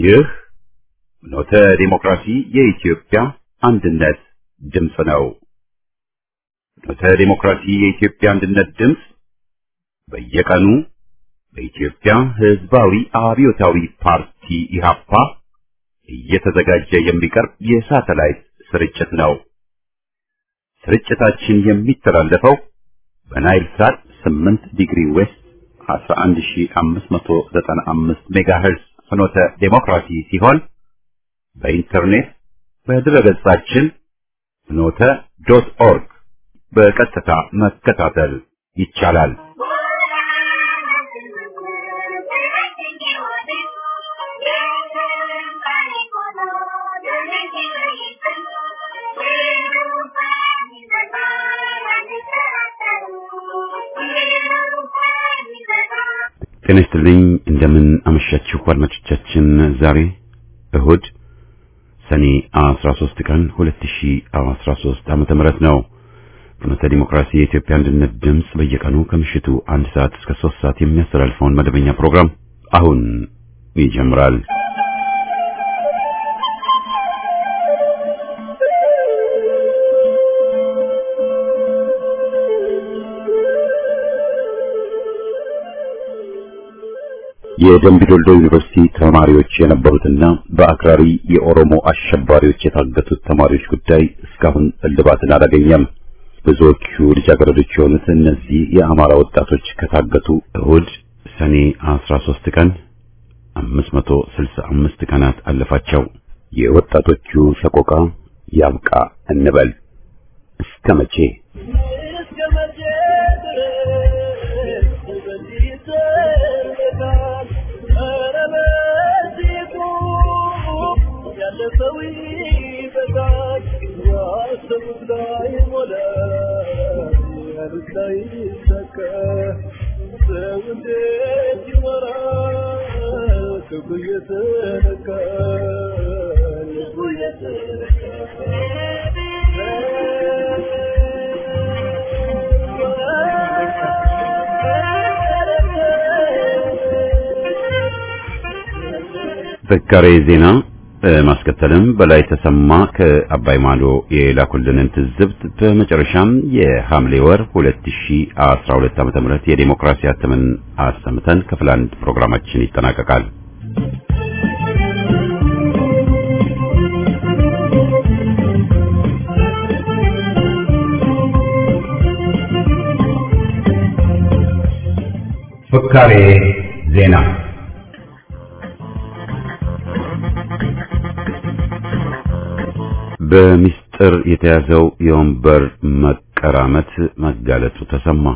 ይህ ኖተ ዲሞክራሲ የኢትዮጵያ አንድነት ድምፅ ነው። ኖተ ዲሞክራሲ የኢትዮጵያ አንድነት ድምፅ በየቀኑ በኢትዮጵያ ሕዝባዊ አብዮታዊ ፓርቲ ኢህአፓ እየተዘጋጀ የሚቀርብ የሳተላይት ስርጭት ነው። ስርጭታችን የሚተላለፈው በናይል ሳት 8 ዲግሪ ዌስት 11595 ሜጋሄርዝ ፍኖተ ዴሞክራሲ ሲሆን በኢንተርኔት በድረገጻችን ፍኖተ ዶት ኦርግ በቀጥታ መከታተል ይቻላል። ጤና ይስጥልኝ። እንደምን አመሻችሁ አድማጮቻችን። ዛሬ እሁድ ሰኔ 13 ቀን 2013 ዓመተ ምህረት ነው። ፍኖተ ዲሞክራሲ የኢትዮጵያ አንድነት ድምፅ በየቀኑ ከምሽቱ አንድ ሰዓት እስከ 3 ሰዓት የሚያስተላልፈውን መደበኛ ፕሮግራም አሁን ይጀምራል። የደምቢዶልዶ ዩኒቨርሲቲ ተማሪዎች የነበሩትና በአክራሪ የኦሮሞ አሸባሪዎች የታገቱት ተማሪዎች ጉዳይ እስካሁን እልባትን አላገኘም። ብዙዎቹ ልጃገረዶች የሆኑት እነዚህ የአማራ ወጣቶች ከታገቱ እሁድ ሰኔ 13 ቀን 565 ቀናት አለፋቸው። የወጣቶቹ ሰቆቃ ያብቃ እንበል። እስከ መቼ? ዘጋሬ ዜና በማስከተልም በላይ ተሰማ ከአባይ ማዶ የላኩልንን ትዝብት በመጨረሻም የሐምሌ ወር 2012 ዓ.ም የዲሞክራሲ አተምን አሰምተን ክፍል አንድ ፕሮግራማችን ይጠናቀቃል። ፍካሬ ዜና በሚስጥር የተያዘው የወንበር መቀራመት መጋለጡ ተሰማ።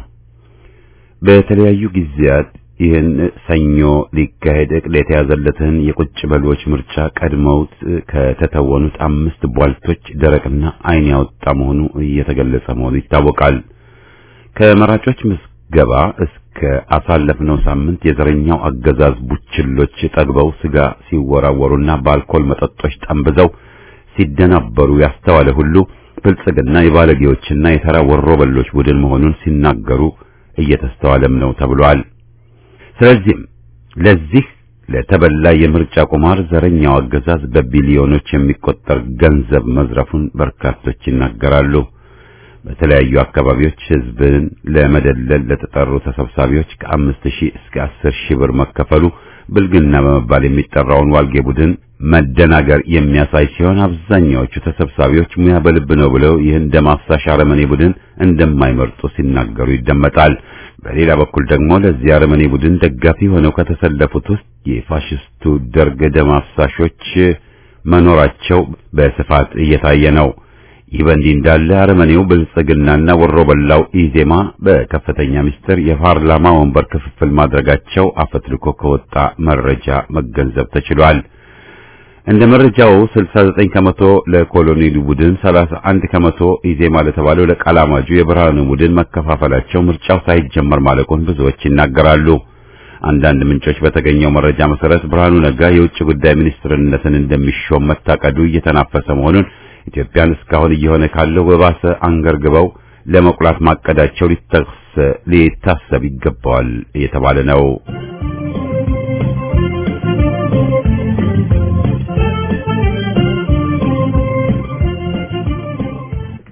በተለያዩ ጊዜያት ይህን ሰኞ ሊካሄድ እቅድ የተያዘለትን የቁጭ በሎች ምርጫ ቀድመውት ከተተወኑት አምስት ቧልቶች ደረቅና ዓይን ያወጣ መሆኑ እየተገለጸ መሆኑ ይታወቃል። ከመራጮች ምዝገባ እስከ አሳለፍነው ሳምንት የዘረኛው አገዛዝ ቡችሎች ጠግበው ስጋ ሲወራወሩና በአልኮል መጠጦች ጠንብዘው ሲደናበሩ ያስተዋለ ሁሉ ብልጽግና የባለጌዎችና የተራ ወሮበሎች ቡድን መሆኑን ሲናገሩ እየተስተዋለም ነው ተብሏል። ስለዚህም ለዚህ ለተበላ የምርጫ ቁማር ዘረኛው አገዛዝ በቢሊዮኖች የሚቆጠር ገንዘብ መዝረፉን በርካቶች ይናገራሉ። በተለያዩ አካባቢዎች ሕዝብን ለመደለል ለተጠሩ ተሰብሳቢዎች ከአምስት ሺህ እስከ አስር ሺህ ብር መከፈሉ ብልግና በመባል የሚጠራውን ዋልጌ ቡድን መደናገር የሚያሳይ ሲሆን አብዛኛዎቹ ተሰብሳቢዎች ሙያ በልብ ነው ብለው ይህን ደም አፍሳሽ አረመኔ ቡድን እንደማይመርጡ ሲናገሩ ይደመጣል። በሌላ በኩል ደግሞ ለዚህ አረመኔ ቡድን ደጋፊ ሆነው ከተሰለፉት ውስጥ የፋሽስቱ ደርግ ደም አፍሳሾች መኖራቸው በስፋት እየታየ ነው። ይህ በእንዲህ እንዳለ አረመኔው ብልጽግናና ወሮ በላው ኢዜማ በከፍተኛ ምስጢር የፓርላማ ወንበር ክፍፍል ማድረጋቸው አፈትልኮ ከወጣ መረጃ መገንዘብ ተችሏል። እንደ መረጃው 69 ከመቶ ለኮሎኔሉ ቡድን፣ 31 ከመቶ ኢዜማ ለተባለው ለቃላማጁ የብርሃኑ ቡድን መከፋፈላቸው ምርጫው ሳይጀመር ማለቁን ብዙዎች ይናገራሉ። አንዳንድ ምንጮች በተገኘው መረጃ መሰረት ብርሃኑ ነጋ የውጭ ጉዳይ ሚኒስትርነትን እንደሚሾም መታቀዱ እየተናፈሰ መሆኑን ኢትዮጵያን እስካሁን እየሆነ ካለው በባሰ አንገርግበው ለመቁላት ማቀዳቸው ሊታሰብ ይገባዋል እየተባለ ነው።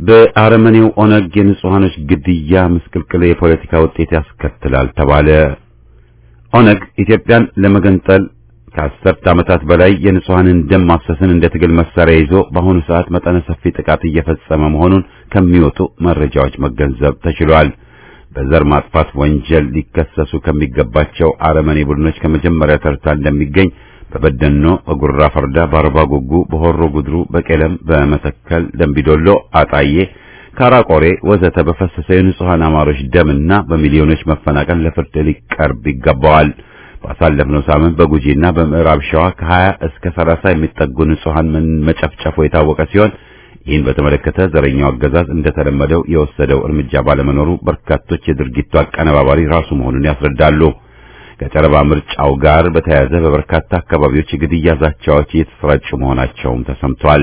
በአረመኔው ኦነግ የንጹሃኖች ግድያ ምስቅልቅል የፖለቲካ ውጤት ያስከትላል ተባለ። ኦነግ ኢትዮጵያን ለመገንጠል ከአስርት ዓመታት በላይ የንጹሃንን ደም ማፍሰስን እንደ ትግል መሳሪያ ይዞ በአሁኑ ሰዓት መጠነ ሰፊ ጥቃት እየፈጸመ መሆኑን ከሚወጡ መረጃዎች መገንዘብ ተችሏል። በዘር ማጥፋት ወንጀል ሊከሰሱ ከሚገባቸው አረመኔ ቡድኖች ከመጀመሪያ ተርታ እንደሚገኝ በበደኖ፣ በጉራ ፈርዳ፣ በአርባ ጉጉ፣ በሆሮ ጉድሩ፣ በቄለም፣ በመተከል፣ ደምቢዶሎ፣ አጣዬ፣ ካራቆሬ ወዘተ በፈሰሰ የንጹሃን አማሮች ደምና በሚሊዮኖች መፈናቀል ለፍርድ ሊቀርብ ይገባዋል። ባሳለፍነው ሳምንት በጉጂና በምዕራብ ሸዋ ከ20 እስከ 30 የሚጠጉ ንጹሃን መጨፍጨፉ የታወቀ ሲሆን ይህን በተመለከተ ዘረኛው አገዛዝ እንደተለመደው የወሰደው እርምጃ ባለመኖሩ በርካቶች የድርጊቱ አቀነባባሪ ራሱ መሆኑን ያስረዳሉ። ከጨረባ ምርጫው ጋር በተያያዘ በበርካታ አካባቢዎች የግድያ ዛቻዎች እየተሰራጩ መሆናቸውም ተሰምቷል።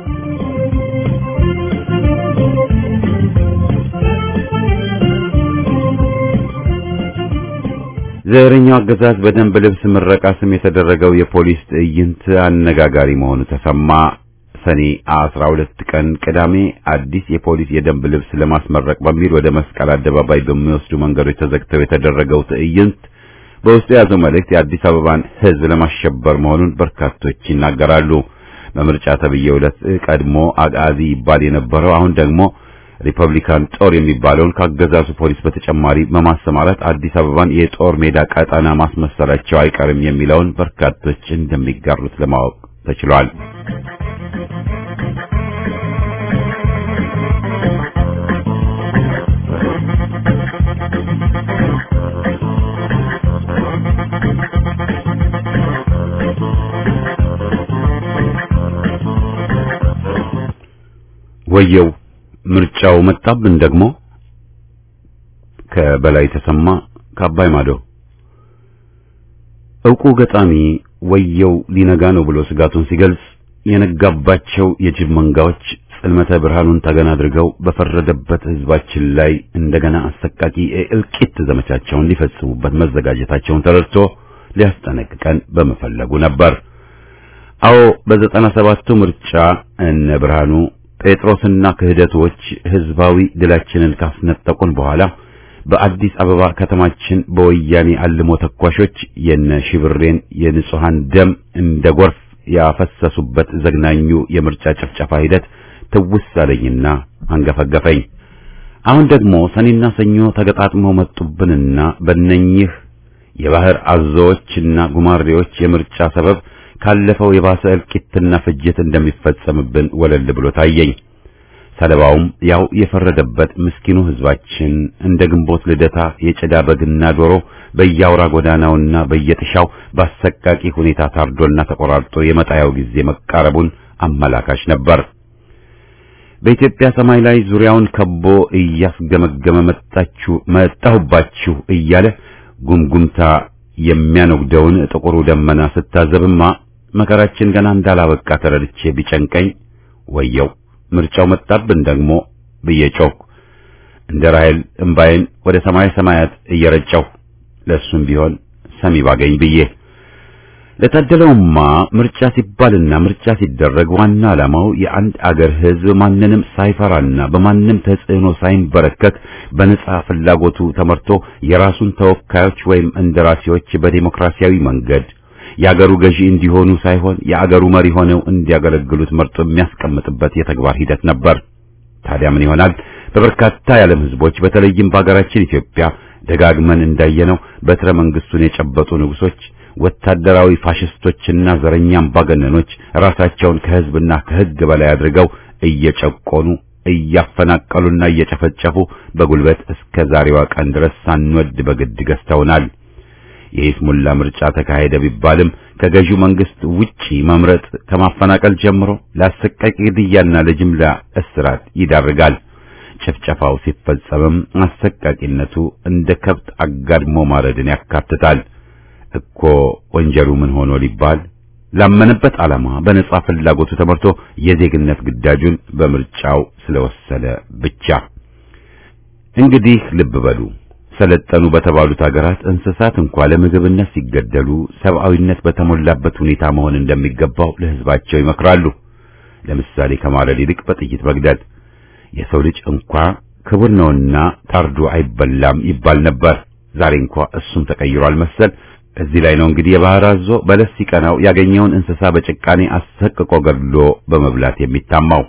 ዘረኛው አገዛዝ በደንብ ልብስ ምረቃ ስም የተደረገው የፖሊስ ትዕይንት አነጋጋሪ መሆኑ ተሰማ። ሰኔ 12 ቀን ቅዳሜ አዲስ የፖሊስ የደንብ ልብስ ለማስመረቅ በሚል ወደ መስቀል አደባባይ በሚወስዱ መንገዶች ተዘግተው የተደረገው ትዕይንት በውስጡ የያዘው መልእክት የአዲስ አበባን ሕዝብ ለማሸበር መሆኑን በርካቶች ይናገራሉ። በምርጫ ተብዬው ዕለት ቀድሞ አጋዚ ይባል የነበረው አሁን ደግሞ ሪፐብሊካን ጦር የሚባለውን ካገዛዙ ፖሊስ በተጨማሪ በማሰማራት አዲስ አበባን የጦር ሜዳ ቀጠና ማስመሰላቸው አይቀርም የሚለውን በርካቶች እንደሚጋሩት ለማወቅ ተችሏል። ወየው ምርጫው መጣብን ደግሞ ከበላይ ተሰማ ከአባይ ማዶ ዕውቁ ገጣሚ ወየው ሊነጋ ነው ብሎ ስጋቱን ሲገልጽ የነጋባቸው የጅብ መንጋዎች ጽልመተ ብርሃኑን ተገና አድርገው በፈረደበት ሕዝባችን ላይ እንደገና አሰቃቂ የእልቂት ዘመቻቸውን ሊፈጽሙበት መዘጋጀታቸውን ተረድቶ ሊያስጠነቅቀን በመፈለጉ ነበር። አዎ በዘጠና ሰባቱ ምርጫ እነ ብርሃኑ ጴጥሮስና ክህደቶች ህዝባዊ ድላችንን ካስነጠቁን በኋላ በአዲስ አበባ ከተማችን በወያኔ አልሞ ተኳሾች የነ ሽብሬን የንጹሃን ደም እንደ ጎርፍ ያፈሰሱበት ዘግናኙ የምርጫ ጭፍጨፋ ሂደት ትውስ አለኝና አንገፈገፈኝ። አሁን ደግሞ ሰኔና ሰኞ ተገጣጥመው መጡብንና በእነኝህ የባህር አዞዎችና ጉማሬዎች የምርጫ ሰበብ ካለፈው የባሰ እልቂትና ፍጅት እንደሚፈጸምብን ወለል ብሎ ታየኝ። ሰለባውም ያው የፈረደበት ምስኪኑ ህዝባችን እንደ ግንቦት ልደታ የጭዳ በግና ዶሮ በየአውራ ጎዳናውና በየጥሻው በአሰቃቂ ሁኔታ ታርዶና ተቆራርጦ የመጣያው ጊዜ መቃረቡን አመላካች ነበር። በኢትዮጵያ ሰማይ ላይ ዙሪያውን ከቦ እያስገመገመ መጣችሁ መጣሁባችሁ እያለ ጉምጉምታ የሚያነጉደውን ጥቁሩ ደመና ስታዘብማ መከራችን ገና እንዳላበቃ ተረድቼ ቢጨንቀኝ ወየው ምርጫው መጣብን ደግሞ ብዬ ጮኩ። እንደ ራሔል እምባዬን ወደ ሰማይ ሰማያት እየረጨሁ ለእሱም ቢሆን ሰሚ ባገኝ ብዬ ለታደለውማ ምርጫ ሲባልና ምርጫ ሲደረግ ዋና ዓላማው የአንድ አገር ሕዝብ ማንንም ሳይፈራና በማንም ተጽዕኖ ሳይንበረከክ በነጻ ፍላጎቱ ተመርቶ የራሱን ተወካዮች ወይም እንደራሴዎች በዲሞክራሲያዊ መንገድ የአገሩ ገዢ እንዲሆኑ ሳይሆን የአገሩ መሪ ሆነው እንዲያገለግሉት መርጦ የሚያስቀምጥበት የተግባር ሂደት ነበር። ታዲያ ምን ይሆናል? በበርካታ የዓለም ሕዝቦች በተለይም በአገራችን ኢትዮጵያ ደጋግመን እንዳየነው በትረ መንግስቱን የጨበጡ ንጉሶች ወታደራዊ ፋሽስቶችና ዘረኛ አምባገነኖች ራሳቸውን ከህዝብና ከህግ በላይ አድርገው እየጨቆኑ እያፈናቀሉና እየጨፈጨፉ በጉልበት እስከ ዛሬዋ ቀን ድረስ ሳንወድ በግድ ገዝተውናል። የይስሙላ ምርጫ ተካሄደ ቢባልም ከገዢው መንግስት ውጪ መምረጥ ከማፈናቀል ጀምሮ ለአሰቃቂ ግድያና ለጅምላ እስራት ይዳርጋል። ጭፍጨፋው ሲፈጸምም አሰቃቂነቱ እንደ ከብት አጋድሞ ማረድን ያካትታል። እኮ ወንጀሉ ምን ሆኖ ሊባል ላመነበት ዓላማ በነጻ ፍላጎቱ ተመርቶ የዜግነት ግዳጁን በምርጫው ስለወሰነ ብቻ። እንግዲህ ልብ በሉ፣ ሰለጠኑ በተባሉት ሀገራት እንስሳት እንኳ ለምግብነት ሲገደሉ ሰብአዊነት በተሞላበት ሁኔታ መሆን እንደሚገባው ለህዝባቸው ይመክራሉ። ለምሳሌ ከማረድ ይልቅ በጥይት መግደል። የሰው ልጅ እንኳ ክቡር ነውና ታርዶ አይበላም ይባል ነበር። ዛሬ እንኳ እሱም ተቀይሯል መሰል። እዚህ ላይ ነው እንግዲህ የባህር አዞ በለስ ሲቀናው ያገኘውን እንስሳ በጭቃኔ አሰቅቆ ገድሎ በመብላት የሚታማው።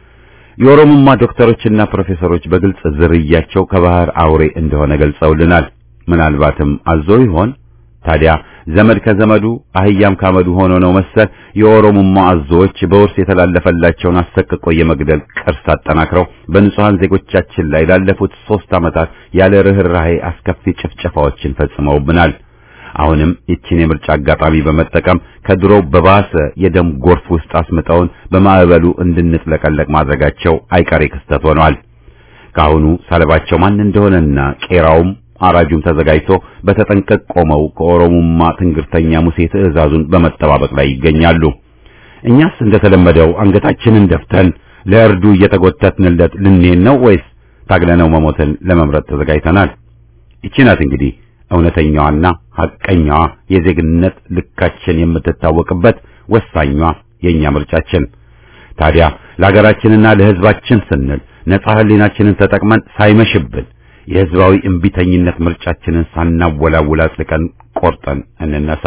የኦሮሞማ ዶክተሮችና ፕሮፌሰሮች በግልጽ ዝርያቸው ከባህር አውሬ እንደሆነ ገልጸውልናል። ምናልባትም አዞ ይሆን ታዲያ? ዘመድ ከዘመዱ አህያም ካመዱ ሆኖ ነው መሰል የኦሮሞማ አዞዎች በውርስ የተላለፈላቸውን አሰቅቆ የመግደል ቅርስ አጠናክረው በንጹሃን ዜጎቻችን ላይ ላለፉት ሦስት ዓመታት ያለ ርኅራኄ አስከፊ ጭፍጨፋዎችን ፈጽመውብናል። አሁንም ይችን የምርጫ አጋጣሚ በመጠቀም ከድሮው በባሰ የደም ጎርፍ ውስጥ አስምጠውን በማዕበሉ እንድንጥለቀለቅ ማድረጋቸው አይቀሬ ክስተት ሆኗል። ከአሁኑ ሰለባቸው ማን እንደሆነና ቄራውም አራጁም ተዘጋጅቶ በተጠንቀቅ ቆመው ከኦሮሞማ ትንግርተኛ ሙሴ ትዕዛዙን በመጠባበቅ ላይ ይገኛሉ። እኛስ እንደተለመደው አንገታችንን ደፍተን ለእርዱ እየተጎተትንለት ልንሄድ ነው ወይስ ታግለነው መሞትን ለመምረጥ ተዘጋጅተናል? ይቺ ናት እንግዲህ እውነተኛዋና ሐቀኛዋ የዜግነት ልካችን የምትታወቅበት ወሳኟ የኛ ምርጫችን። ታዲያ ለሀገራችንና ለሕዝባችን ስንል ነጻ ሕሊናችንን ተጠቅመን ሳይመሽብን የሕዝባዊ እምቢተኝነት ምርጫችንን ሳናወላውል አጥልቀን ቆርጠን እንነሳ።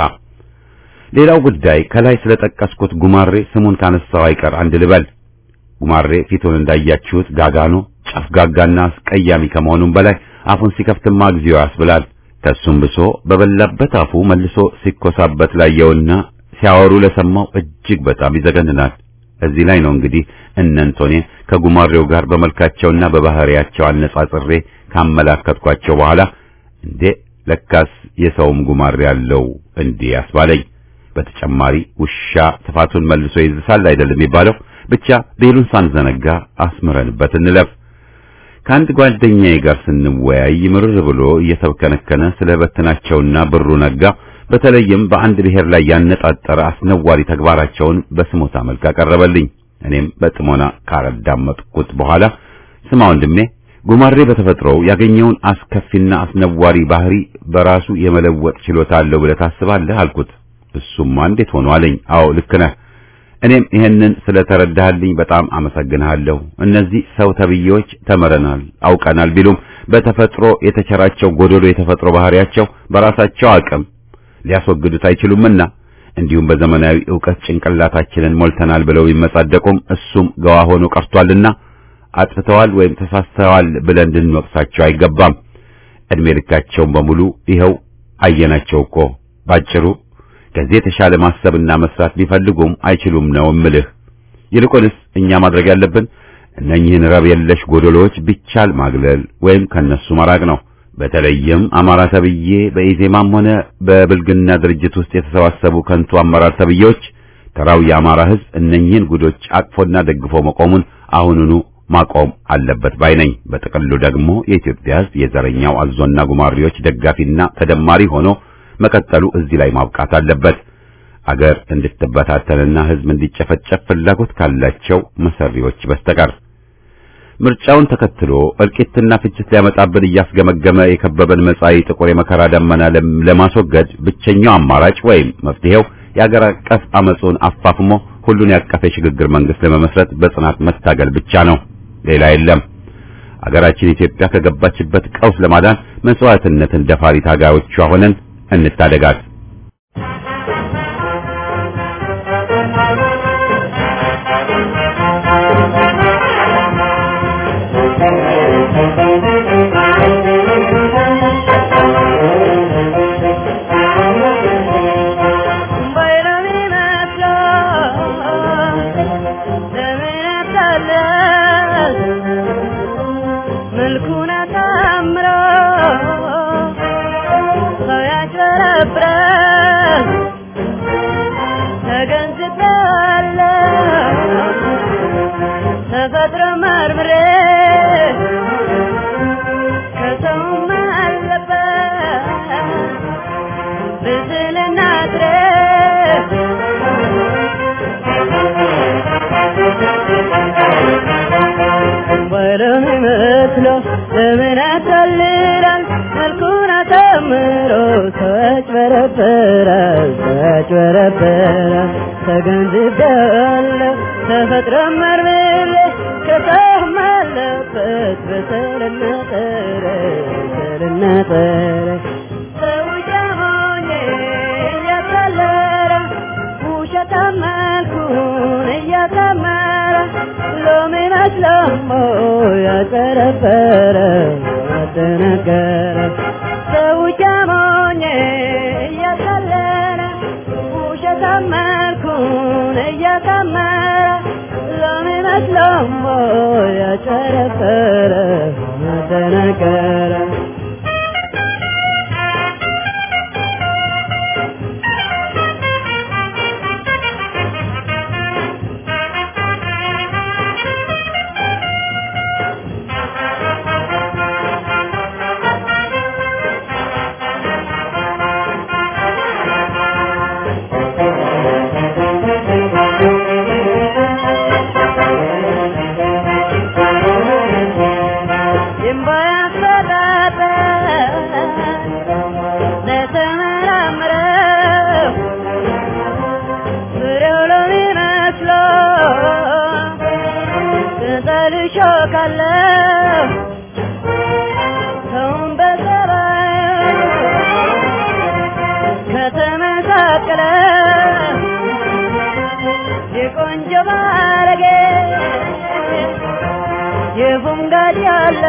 ሌላው ጉዳይ ከላይ ስለጠቀስኩት ጉማሬ ስሙን ካነሳው አይቀር አንድ ልበል። ጉማሬ ፊቱን እንዳያችሁት ጋጋኖ፣ ጨፍጋጋና አስቀያሚ ከመሆኑም በላይ አፉን ሲከፍትማ እግዚኦ ያስብላል። ከሱም ብሶ በበላበት አፉ መልሶ ሲኮሳበት ላየውና ሲያወሩ ለሰማው እጅግ በጣም ይዘገንናል። እዚህ ላይ ነው እንግዲህ እነንቶኔ ከጉማሬው ጋር በመልካቸውና በባህሪያቸው አነጻጽሬ ካመላከትኳቸው በኋላ እንዴ ለካስ የሰውም ጉማሬ ያለው እንዴ ያስባለኝ። በተጨማሪ ውሻ ጥፋቱን መልሶ ይዝሳል አይደለም የሚባለው። ብቻ ቤሉን ሳንዘነጋ አስምረንበት እንለፍ። ከአንድ ጓደኛዬ ጋር ስንወያይ ምርር ብሎ እየተብከነከነ ስለ በትናቸውና ብሩ ነጋ በተለይም በአንድ ብሔር ላይ ያነጣጠረ አስነዋሪ ተግባራቸውን በስሞታ መልክ አቀረበልኝ። እኔም በጥሞና ካረዳመጥኩት በኋላ ስማ ወንድሜ፣ ጉማሬ በተፈጥሮው ያገኘውን አስከፊና አስነዋሪ ባህሪ በራሱ የመለወጥ ችሎታ አለው ብለህ ታስባለህ? አልኩት። እሱማ እንዴት ሆኖ አለኝ። አዎ ልክ ነህ። እኔም ይሄንን ስለተረዳህልኝ በጣም አመሰግንሃለሁ። እነዚህ ሰው ተብዬዎች ተምረናል፣ አውቀናል ቢሉም በተፈጥሮ የተቸራቸው ጎደሎ የተፈጥሮ ባህሪያቸው በራሳቸው አቅም ሊያስወግዱት አይችሉምና እንዲሁም በዘመናዊ ዕውቀት ጭንቅላታችንን ሞልተናል ብለው ቢመጻደቁም እሱም ገዋ ሆኖ ቀርቷልና አጥፍተዋል ወይም ተሳስተዋል ብለን እንድንወቅሳቸው አይገባም። እድሜ ልካቸውን በሙሉ ይኸው አየናቸው እኮ ባጭሩ ከዚህ የተሻለ ማሰብና መስራት ቢፈልጉም አይችሉም ነው እምልህ። ይልቁንስ እኛ ማድረግ ያለብን እነኚህን ረብ የለሽ ጎደሎዎች ቢቻል ማግለል ወይም ከነሱ መራቅ ነው። በተለይም አማራ ተብዬ በኢዜማም ሆነ በብልግና ድርጅት ውስጥ የተሰባሰቡ ከንቱ አመራር ተብዬዎች ተራው የአማራ ሕዝብ እነኚህን ጉዶች አቅፎና ደግፎ መቆሙን አሁኑኑ ማቆም አለበት ባይ ነኝ። በጥቅሉ ደግሞ የኢትዮጵያ ሕዝብ የዘረኛው አዞና ጉማሬዎች ደጋፊና ተደማሪ ሆኖ መቀጠሉ እዚህ ላይ ማብቃት አለበት። አገር እንድትበታተንና ሕዝብ እንዲጨፈጨፍ ፍላጎት ካላቸው መሰሪዎች በስተቀር ምርጫውን ተከትሎ እልቂትና ፍጅት ሊያመጣብን እያስገመገመ የከበበን መጻኢ ጥቁር የመከራ ደመና ለማስወገድ ብቸኛው አማራጭ ወይም መፍትሄው የአገር አቀፍ አመጹን አፋፍሞ ሁሉን ያቀፈ የሽግግር መንግስት ለመመስረት በጽናት መታገል ብቻ ነው። ሌላ የለም። አገራችን ኢትዮጵያ ከገባችበት ቀውስ ለማዳን መስዋዕትነትን ደፋሪ ታጋዮቿ ሆነን እንታደጋት። ለምን ያታልላል መልኩን አሳምሮ ሰዎች በረበራል ሰዎች በረበራል ተገንዝቤያለሁ ተፈጥሮ መርምሬ ከሰማለሁ በሰልና ጥረ በሰልና ጥረ ሰው ጃሞኜ እያታለለ ውሸታም መልኩን እያሳመረ ሎሚ መስሎሞ ያጨረበረ ያደነገረ ሰው ጃሞኜ እያታለለ ውሸታም መልኩን እያሳመረ ሎሚ መስሎሞ ያጨረበረ ያደነገረ ሾካለሁ ሰውን በጸባይ ከተመሳቀለ የቆንጆ ባለጌ የፉንጋድ ያለ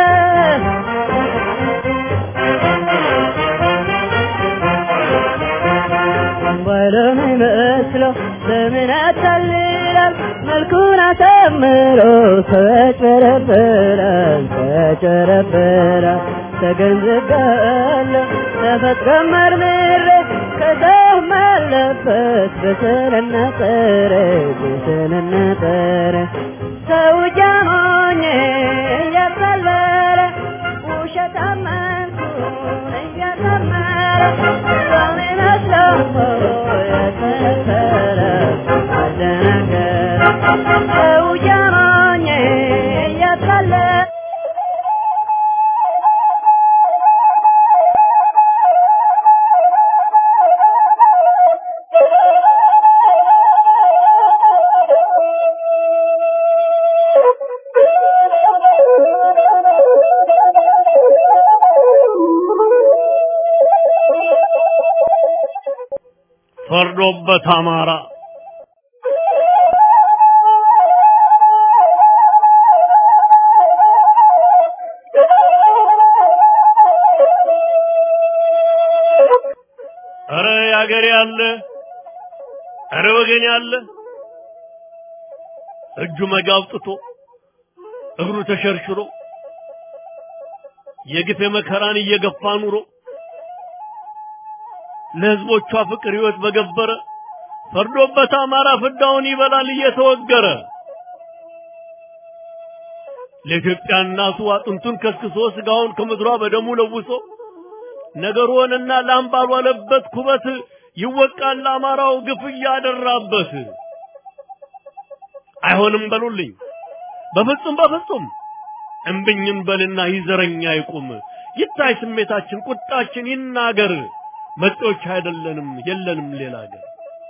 ባለም ይመስለው ለምን ያታልላል መልኩን አሳምሮ ሰው ያጭበረብራል ሰው ያጭበረብራል ተገንዝቤያለሁ ተፈጥሮ መርምሬ ከሰውም አለበት በስርና ጥረ በስርና ጥረ ሰው ጃሞኜ እያታለለ ውሸታም መልኩን እያሳመረ ሰው ይመስለው ያጭበረብራል አደናገረ ሰው ጃሞኜ እያታለለ ፈርዶበት አማራ እረ ያገሬ ያለ እረ ወገን ያለ እጁ መጋብጥቶ እግሩ ተሸርሽሮ የግፍ መከራን እየገፋ ኑሮ ለህዝቦቿ ፍቅር ህይወት በገበረ ፈርዶበት አማራ ፍዳውን ይበላል እየተወገረ ለኢትዮጵያ እናቱ አጥንቱን ከስክሶ ስጋውን ከምድሯ በደሙ ለውሶ ነገር ሆነና ላም ባልዋለበት ኩበት ይወቃል ለአማራው ግፍ እያደራበት። አይሆንም በሉልኝ በፍጹም በፍጹም እምብኝም በልና ይዘረኛ ይቁም ይታይ ስሜታችን ቁጣችን ይናገር መጤዎች አይደለንም የለንም ሌላ ሀገር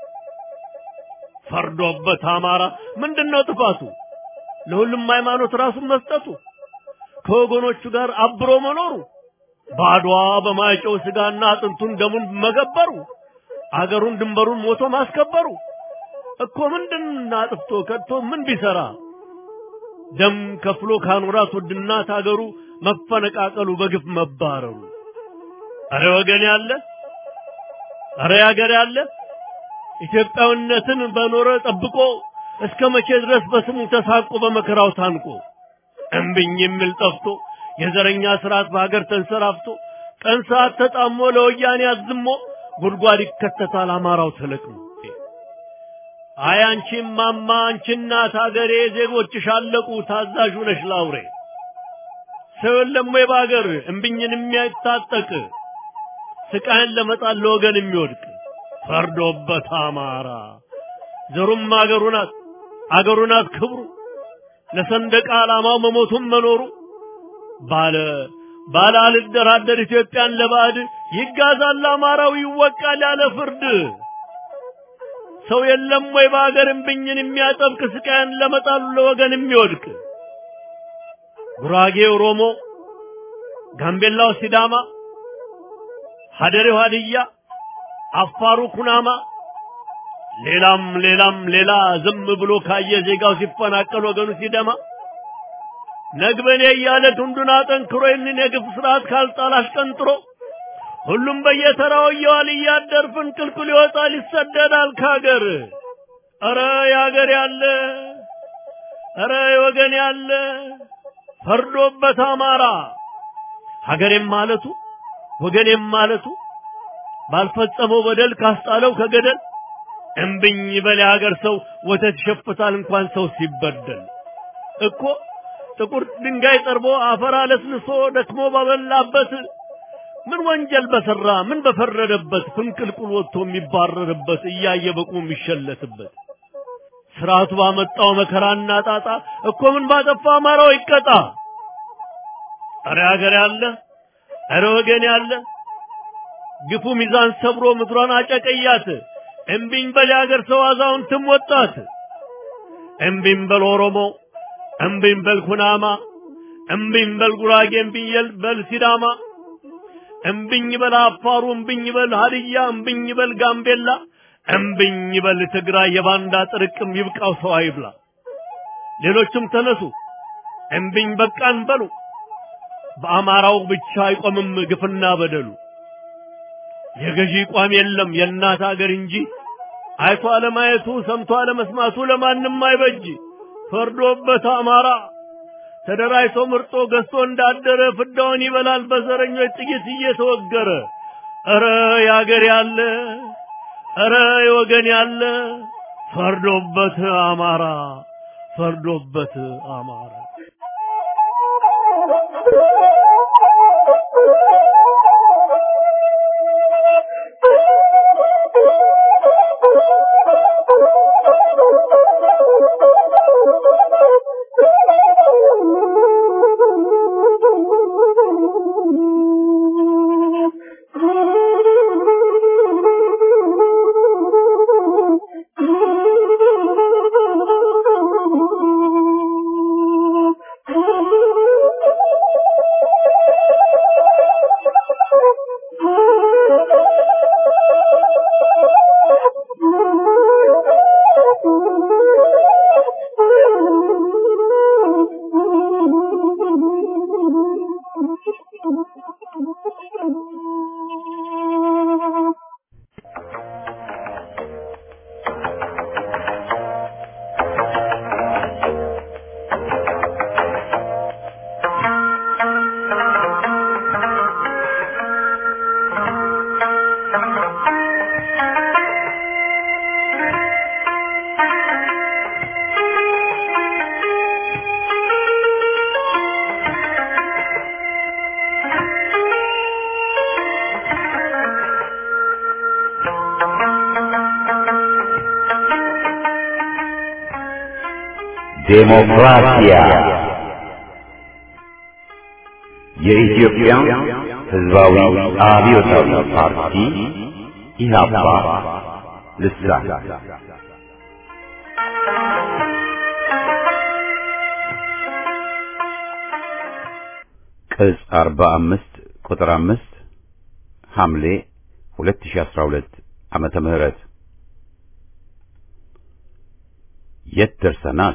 ፈርዶበት አማራ ምንድነው ጥፋቱ ለሁሉም ሃይማኖት ራሱን መስጠቱ ከወገኖቹ ጋር አብሮ መኖሩ ባድዋ በማይጨው ስጋና አጥንቱን ደሙን መገበሩ አገሩን ድንበሩን ሞቶ ማስከበሩ እኮ ምንድን አጥፍቶ ከቶ ምን ቢሰራ ደም ከፍሎ ካኖራት ውድ እናት አገሩ መፈነቃቀሉ በግፍ መባረሩ አረ ወገን ያለ አረ ያገር ያለ ኢትዮጵያዊነትን በኖረ ጠብቆ እስከ መቼ ድረስ በስሙ ተሳቆ በመከራው ታንቆ እምብኝ የሚል ጠፍቶ የዘረኛ ስርዓት በሀገር ተንሰራፍቶ ቀን ሰዓት ተጣሞ ለወያኔ አዝሞ ጉድጓድ ይከተታል አማራው ተለቅሞ አይ አንቺም ማማ አንቺ እናት ሀገሬ ዜጎችሽ አለቁ ታዛዡ ነሽ ላውሬ ሰው የለም ወይ በሀገር እምብኝን የሚያታጠቅ ስቃይን ለመጣል ለወገን የሚወድቅ ፈርዶበት አማራ ዘሩም አገሩ ናት አገሩ ናት ክብሩ ለሰንደቅ ዓላማው መሞቱም መኖሩ ባለ ባለ አልደራደር ኢትዮጵያን ለባዕድ ይጋዛል አማራው ይወቃል ያለ ፍርድ ሰው የለም ወይ በአገር እምብኝን የሚያጠብቅ ስቃይን ለመጣሉ ለወገን የሚወድቅ ጉራጌ ኦሮሞ፣ ጋምቤላው ሲዳማ፣ ሀደሬው ሀድያ፣ አፋሩ ኩናማ፣ ሌላም ሌላም ሌላ ዝም ብሎ ካየ ዜጋው ሲፈናቀል ወገኑ ሲደማ ነግበኔ እያለ ክንዱን አጠንክሮ ይህንን የግፍ ስርዓት ካልጣል አሽቀንጥሮ ሁሉም በየተራው እየዋል እያደር ፍንቅልቅል ይወጣል ይሰደዳል ከሀገር። ኧረ የሀገር ያለ ኧረ የወገን ያለ ፈርዶበት አማራ ሀገሬም ማለቱ ወገኔም ማለቱ ባልፈጸመው በደል ካስጣለው ከገደል እምብኝ በል የሀገር ሰው ወተት ይሸፍታል እንኳን ሰው ሲበደል እኮ ጥቁር ድንጋይ ጠርቦ አፈር አለስልሶ ደክሞ ባበላበት ምን ወንጀል በሰራ ምን በፈረደበት ፍንቅልቁል ወጥቶ የሚባረርበት እያየ በቁ የሚሸለትበት ስርዓቱ ባመጣው መከራና ጣጣ እኮ ምን ባጠፋ አማራው ይቀጣ። አረ ሀገር ያለ አረ ወገን ያለ ግፉ ሚዛን ሰብሮ ምድሯን አጨቀያት። እምቢኝ በል የሀገር ሰው አዛውንትም ወጣት። እምቢኝ በል ኦሮሞ፣ እምቢኝ በል ኩናማ፣ እምቢኝ በል ጉራጌ፣ እምቢኝ በል ሲዳማ፣ እምቢኝ በል አፋሩ፣ እምቢኝ በል ሀድያ፣ እምቢኝ በል ጋምቤላ፣ እምቢኝ በል ትግራይ። የባንዳ ጥርቅም ይብቃው ሰው አይብላ። ሌሎችም ተነሱ እምቢኝ በቃን በሉ። በአማራው ብቻ አይቆምም ግፍና በደሉ። የገዢ ቋም የለም የእናት አገር እንጂ አይቶ አለማየቱ ሰምቶ አለመስማቱ ለማንም አይበጅ። ፈርዶበት አማራ ተደራጅቶ ምርጦ ገዝቶ እንዳደረ ፍዳውን ይበላል በዘረኞች ጥይት እየተወገረ። ኧረ የአገር ያለ ኧረ የወገን ያለ ፈርዶበት አማራ ፈርዶበት አማራ ዴሞክራሲያ የኢትዮጵያ ሕዝባዊ አብዮታዊ ፓርቲ ኢህአፓ ልሳን ቅጽ 45 ቁጥር 5 ሐምሌ 2012 ዓመተ ምህረት የት ደርሰናል?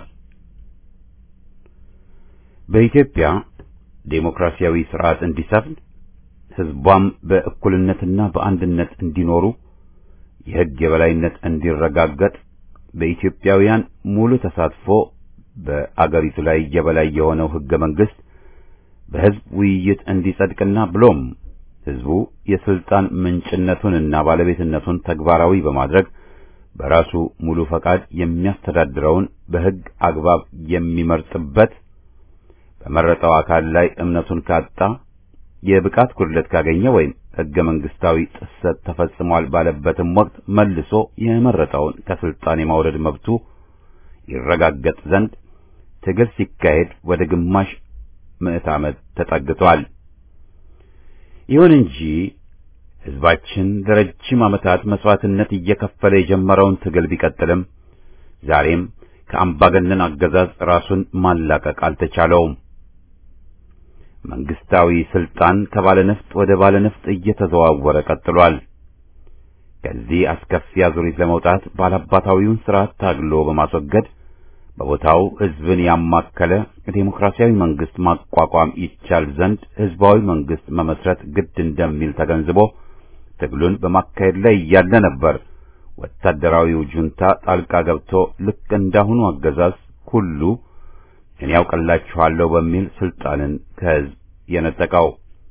በኢትዮጵያ ዴሞክራሲያዊ ስርዓት እንዲሰፍን ህዝቧም በእኩልነትና በአንድነት እንዲኖሩ የህግ የበላይነት እንዲረጋገጥ በኢትዮጵያውያን ሙሉ ተሳትፎ በአገሪቱ ላይ የበላይ የሆነው ህገ መንግስት በህዝብ ውይይት እንዲጸድቅና ብሎም ህዝቡ የስልጣን ምንጭነቱንና ባለቤትነቱን ተግባራዊ በማድረግ በራሱ ሙሉ ፈቃድ የሚያስተዳድረውን በህግ አግባብ የሚመርጥበት በመረጠው አካል ላይ እምነቱን ካጣ የብቃት ጉድለት ካገኘ ወይም ህገ መንግስታዊ ጥሰት ተፈጽሟል ባለበትም ወቅት መልሶ የመረጠውን ከስልጣን የማውረድ መብቱ ይረጋገጥ ዘንድ ትግል ሲካሄድ ወደ ግማሽ ምዕት ዓመት ተጠግቷል። ይሁን እንጂ ህዝባችን ለረጅም ዓመታት መስዋዕትነት እየከፈለ የጀመረውን ትግል ቢቀጥልም ዛሬም ከአምባገነን አገዛዝ ራሱን ማላቀቅ አልተቻለውም። መንግስታዊ ስልጣን ከባለነፍጥ ወደ ባለነፍጥ እየተዘዋወረ ቀጥሏል። ከዚህ አስከፊ አዙሪት ለመውጣት ባላባታዊውን ስርዓት ታግሎ በማስወገድ በቦታው ህዝብን ያማከለ ዴሞክራሲያዊ መንግስት ማቋቋም ይቻል ዘንድ ህዝባዊ መንግስት መመስረት ግድ እንደሚል ተገንዝቦ ትግሉን በማካሄድ ላይ እያለ ነበር ወታደራዊው ጁንታ ጣልቃ ገብቶ ልክ እንዳሁኑ አገዛዝ ሁሉ እኔ ያውቅላችኋለሁ በሚል ስልጣንን ከህዝብ የነጠቀው።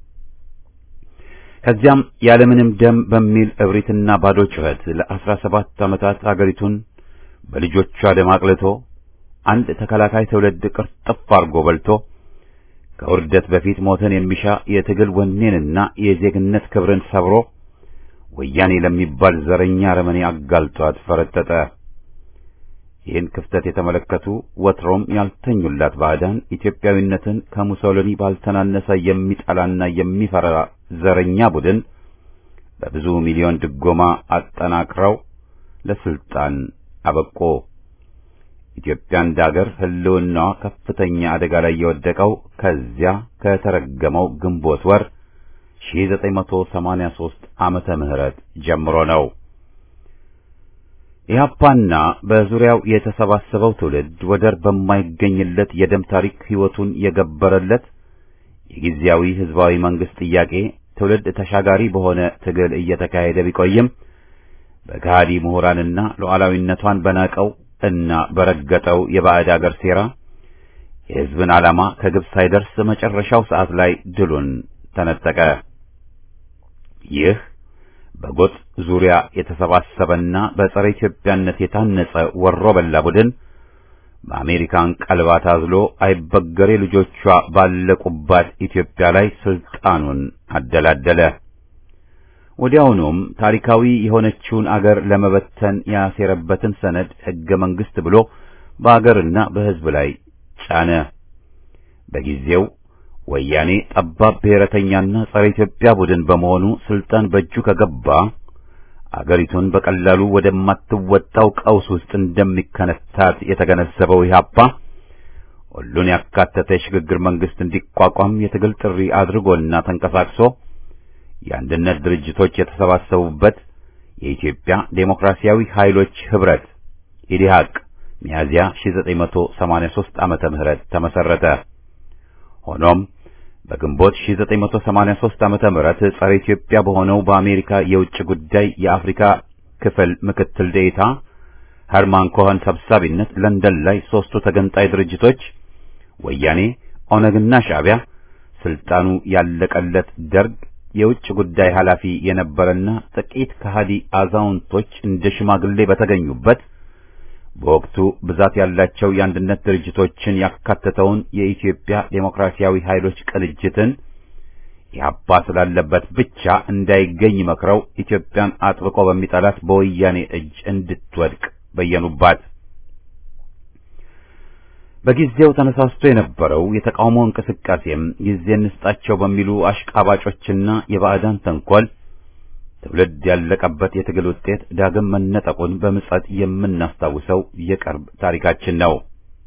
ከዚያም ያለምንም ደም በሚል እብሪትና ባዶ ጩኸት ለአስራ ሰባት ዓመታት አገሪቱን በልጆቿ ደም አቅልቶ አንድ ተከላካይ ትውልድ ቅርጥፍ አርጎ በልቶ ከውርደት በፊት ሞትን የሚሻ የትግል ወኔንና የዜግነት ክብርን ሰብሮ ወያኔ ለሚባል ዘረኛ አረመኔ አጋልጧት ፈረጠጠ። ይህን ክፍተት የተመለከቱ ወትሮም ያልተኙላት ባዕዳን ኢትዮጵያዊነትን ከሙሶሊኒ ባልተናነሰ የሚጠላና የሚፈራ ዘረኛ ቡድን በብዙ ሚሊዮን ድጎማ አጠናክረው ለስልጣን አበቆ። ኢትዮጵያ እንደ አገር ሕልውናዋ ከፍተኛ አደጋ ላይ የወደቀው ከዚያ ከተረገመው ግንቦት ወር 1983 ዓመተ ምህረት ጀምሮ ነው። ኢህአፓና በዙሪያው የተሰባሰበው ትውልድ ወደር በማይገኝለት የደም ታሪክ ሕይወቱን የገበረለት የጊዜያዊ ሕዝባዊ መንግስት ጥያቄ ትውልድ ተሻጋሪ በሆነ ትግል እየተካሄደ ቢቆይም በጋዲ ምሁራንና ሉዓላዊነቷን በናቀው እና በረገጠው የባዕድ አገር ሴራ የሕዝብን ዓላማ ከግብ ሳይደርስ መጨረሻው ሰዓት ላይ ድሉን ተነጠቀ። ይህ በጎጥ ዙሪያ የተሰባሰበና በጸረ ኢትዮጵያነት የታነጸ ወሮ በላ ቡድን በአሜሪካን ቀልባ ታዝሎ አይበገሬ ልጆቿ ባለቁባት ኢትዮጵያ ላይ ስልጣኑን አደላደለ። ወዲያውኑም ታሪካዊ የሆነችውን አገር ለመበተን ያሴረበትን ሰነድ ሕገ መንግሥት ብሎ በአገርና በሕዝብ ላይ ጫነ። በጊዜው ወያኔ ጠባብ ብሔረተኛና ጸረ ኢትዮጵያ ቡድን በመሆኑ ስልጣን በእጁ ከገባ አገሪቱን በቀላሉ ወደማትወጣው ቀውስ ውስጥ እንደሚከነታት የተገነዘበው ኢህአፓ ሁሉን ያካተተ የሽግግር መንግስት እንዲቋቋም የትግል ጥሪ አድርጎና ተንቀሳቅሶ የአንድነት ድርጅቶች የተሰባሰቡበት የኢትዮጵያ ዴሞክራሲያዊ ኃይሎች ህብረት ኢዲሃቅ ሚያዚያ 1983 ዓመተ ምህረት ተመሰረተ። ሆኖም በግንቦት 1983 ዓመተ ምህረት ጸረ ኢትዮጵያ በሆነው በአሜሪካ የውጭ ጉዳይ የአፍሪካ ክፍል ምክትል ዴኤታ ኸርማን ኮኸን ሰብሳቢነት ለንደን ላይ ሦስቱ ተገንጣይ ድርጅቶች ወያኔ፣ ኦነግና ሻዕቢያ ስልጣኑ ያለቀለት ደርግ የውጭ ጉዳይ ኃላፊ የነበረና ጥቂት ከሃዲ አዛውንቶች እንደ ሽማግሌ በተገኙበት በወቅቱ ብዛት ያላቸው የአንድነት ድርጅቶችን ያካተተውን የኢትዮጵያ ዴሞክራሲያዊ ኃይሎች ቅንጅትን ኢህአፓ ስላለበት ብቻ እንዳይገኝ መክረው ኢትዮጵያን አጥብቆ በሚጠላት በወያኔ እጅ እንድትወድቅ በየኑባት። በጊዜው ተነሳስቶ የነበረው የተቃውሞ እንቅስቃሴም ጊዜ እንስጣቸው በሚሉ አሽቃባጮችና የባዕዳን ተንኮል ትውልድ ያለቀበት የትግል ውጤት ዳግም መነጠቁን በምጸት የምናስታውሰው የቅርብ ታሪካችን ነው።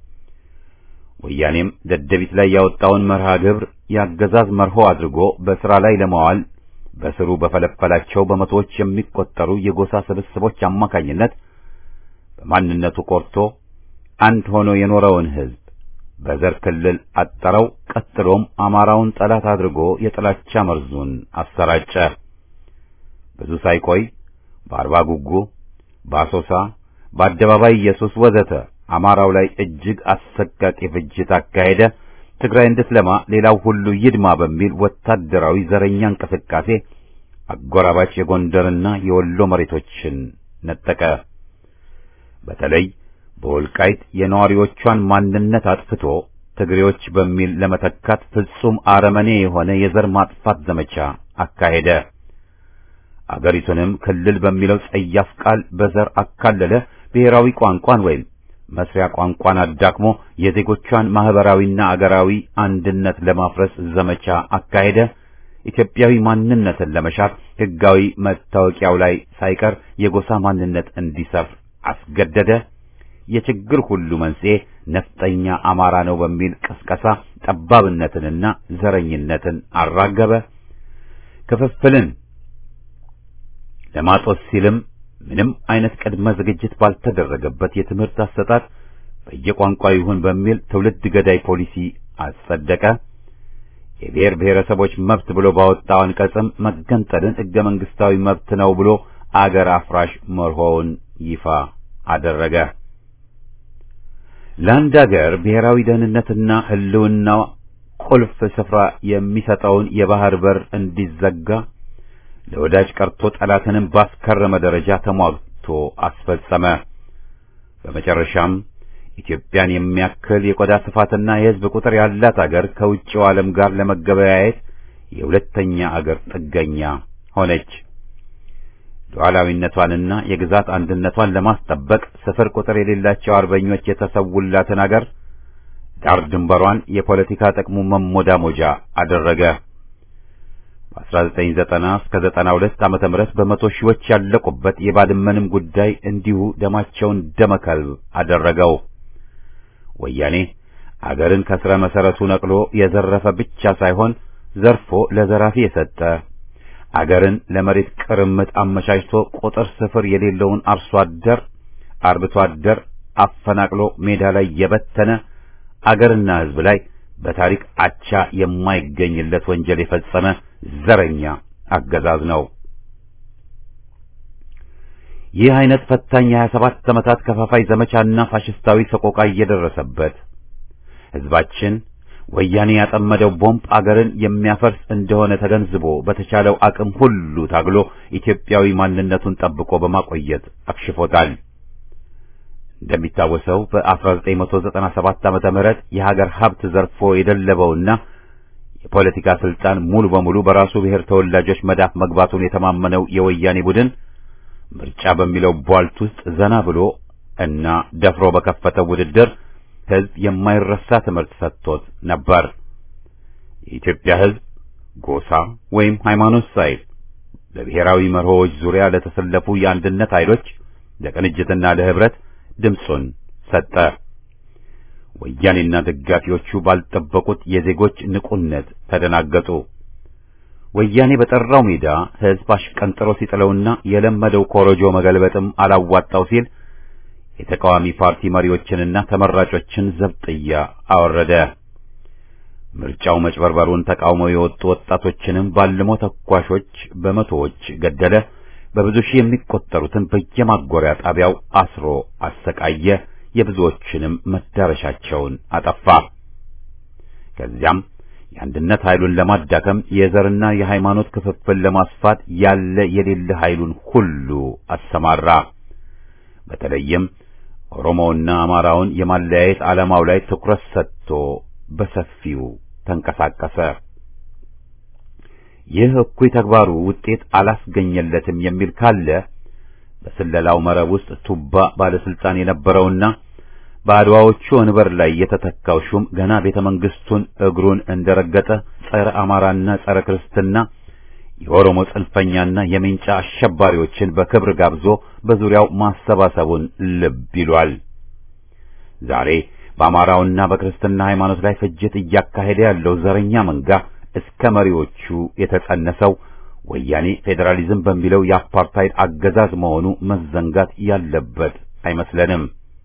ወያኔም ደደቢት ላይ ያወጣውን መርሃ ግብር የአገዛዝ መርሆ አድርጎ በሥራ ላይ ለማዋል በስሩ በፈለፈላቸው በመቶዎች የሚቆጠሩ የጎሳ ስብስቦች አማካኝነት በማንነቱ ቆርቶ አንድ ሆኖ የኖረውን ሕዝብ በዘር ክልል አጠረው። ቀጥሎም አማራውን ጠላት አድርጎ የጥላቻ መርዙን አሰራጨ። ብዙ ሳይቆይ በአርባ ጉጉ፣ በአሶሳ፣ በአደባባይ ኢየሱስ ወዘተ አማራው ላይ እጅግ አሰቃቂ ፍጅት አካሄደ። ትግራይ እንድትለማ ሌላው ሁሉ ይድማ በሚል ወታደራዊ ዘረኛ እንቅስቃሴ አጎራባች የጎንደርና የወሎ መሬቶችን ነጠቀ። በተለይ በወልቃይት የነዋሪዎቿን ማንነት አጥፍቶ ትግሬዎች በሚል ለመተካት ፍጹም አረመኔ የሆነ የዘር ማጥፋት ዘመቻ አካሄደ። አገሪቱንም ክልል በሚለው ጸያፍ ቃል በዘር አካለለ። ብሔራዊ ቋንቋን ወይም መስሪያ ቋንቋን አዳክሞ የዜጎቿን ማህበራዊና አገራዊ አንድነት ለማፍረስ ዘመቻ አካሄደ። ኢትዮጵያዊ ማንነትን ለመሻት ሕጋዊ መታወቂያው ላይ ሳይቀር የጎሳ ማንነት እንዲሰፍር አስገደደ። የችግር ሁሉ መንስኤ ነፍጠኛ አማራ ነው በሚል ቀስቀሳ ጠባብነትንና ዘረኝነትን አራገበ። ክፍፍልን ለማጦስ ሲልም ምንም አይነት ቅድመ ዝግጅት ባልተደረገበት የትምህርት አሰጣጥ በየቋንቋ ይሁን በሚል ትውልድ ገዳይ ፖሊሲ አጸደቀ። የብሔር ብሔረሰቦች መብት ብሎ ባወጣው አንቀጽም መገንጠልን ሕገ መንግስታዊ መብት ነው ብሎ አገር አፍራሽ መርሆውን ይፋ አደረገ። ለአንድ አገር ብሔራዊ ደህንነትና ሕልውናው ቁልፍ ስፍራ የሚሰጠውን የባህር በር እንዲዘጋ ለወዳጅ ቀርቶ ጠላትንም ባስከረመ ደረጃ ተሟግቶ አስፈጸመ። በመጨረሻም ኢትዮጵያን የሚያክል የቆዳ ስፋትና የሕዝብ ቁጥር ያላት አገር ከውጭው ዓለም ጋር ለመገበያየት የሁለተኛ አገር ጥገኛ ሆነች። ሉዓላዊነቷንና የግዛት አንድነቷን ለማስጠበቅ ስፍር ቁጥር የሌላቸው አርበኞች የተሰውላትን አገር ዳር ድንበሯን የፖለቲካ ጥቅሙ መሞዳሞጃ አደረገ። በ1990 እስከ 92 ዓመተ ምህረት በመቶ ሺዎች ያለቁበት የባድመንም ጉዳይ እንዲሁ ደማቸውን ደመከልብ አደረገው። ወያኔ አገርን ከስረ መሰረቱ ነቅሎ የዘረፈ ብቻ ሳይሆን ዘርፎ ለዘራፊ የሰጠ አገርን ለመሬት ቅርምት አመቻችቶ ቁጥር ስፍር የሌለውን አርሶ አደር አርብቶ አደር አፈናቅሎ ሜዳ ላይ የበተነ አገርና ሕዝብ ላይ በታሪክ አቻ የማይገኝለት ወንጀል የፈጸመ ዘረኛ አገዛዝ ነው። ይህ አይነት ፈታኝ የሀያ ሰባት ዓመታት ከፋፋይ ዘመቻና ፋሽስታዊ ሰቆቃ እየደረሰበት ሕዝባችን ወያኔ ያጠመደው ቦምብ አገርን የሚያፈርስ እንደሆነ ተገንዝቦ በተቻለው አቅም ሁሉ ታግሎ ኢትዮጵያዊ ማንነቱን ጠብቆ በማቆየት አክሽፎታል። እንደሚታወሰው በ1997 ዓመተ ምህረት የሀገር ሀብት ዘርፎ የደለበውና የፖለቲካ ስልጣን ሙሉ በሙሉ በራሱ ብሔር ተወላጆች መዳፍ መግባቱን የተማመነው የወያኔ ቡድን ምርጫ በሚለው ቧልት ውስጥ ዘና ብሎ እና ደፍሮ በከፈተው ውድድር ሕዝብ የማይረሳ ትምህርት ሰጥቶት ነበር። የኢትዮጵያ ሕዝብ ጎሳ ወይም ሃይማኖት ሳይል በብሔራዊ መርሆዎች ዙሪያ ለተሰለፉ የአንድነት ኃይሎች ለቅንጅትና ለህብረት ድምፁን ሰጠ። ወያኔና ደጋፊዎቹ ባልጠበቁት የዜጎች ንቁነት ተደናገጡ። ወያኔ በጠራው ሜዳ ሕዝብ አሽቀንጥሮ ሲጥለውና የለመደው ኮረጆ መገልበጥም አላዋጣው ሲል የተቃዋሚ ፓርቲ መሪዎችንና ተመራጮችን ዘብጥያ አወረደ። ምርጫው መጭበርበሩን ተቃውመው የወጡ ወጣቶችንም ባልሞ ተኳሾች በመቶዎች ገደለ። በብዙ ሺህ የሚቆጠሩትን በየማጎሪያ ጣቢያው አስሮ አሰቃየ። የብዙዎችንም መዳረሻቸውን አጠፋ። ከዚያም የአንድነት ኃይሉን ለማዳከም የዘርና የሃይማኖት ክፍፍል ለማስፋት ያለ የሌለ ኃይሉን ሁሉ አሰማራ። በተለይም ኦሮሞውና አማራውን የማለያየት ዓላማው ላይ ትኩረት ሰጥቶ በሰፊው ተንቀሳቀሰ። ይህ እኩይ ተግባሩ ውጤት አላስገኘለትም የሚል ካለ በስለላው መረብ ውስጥ ቱባ ባለስልጣን የነበረውና በአድዋዎቹ ወንበር ላይ የተተካው ሹም ገና ቤተ መንግስቱን እግሩን እንደረገጠ ጸረ አማራና ጸረ ክርስትና የኦሮሞ ጽንፈኛና የሜንጫ አሸባሪዎችን በክብር ጋብዞ በዙሪያው ማሰባሰቡን ልብ ይሏል። ዛሬ በአማራውና በክርስትና ሃይማኖት ላይ ፍጅት እያካሄደ ያለው ዘረኛ መንጋ እስከ መሪዎቹ የተጸነሰው ወያኔ ፌዴራሊዝም በሚለው የአፓርታይድ አገዛዝ መሆኑ መዘንጋት ያለበት አይመስለንም።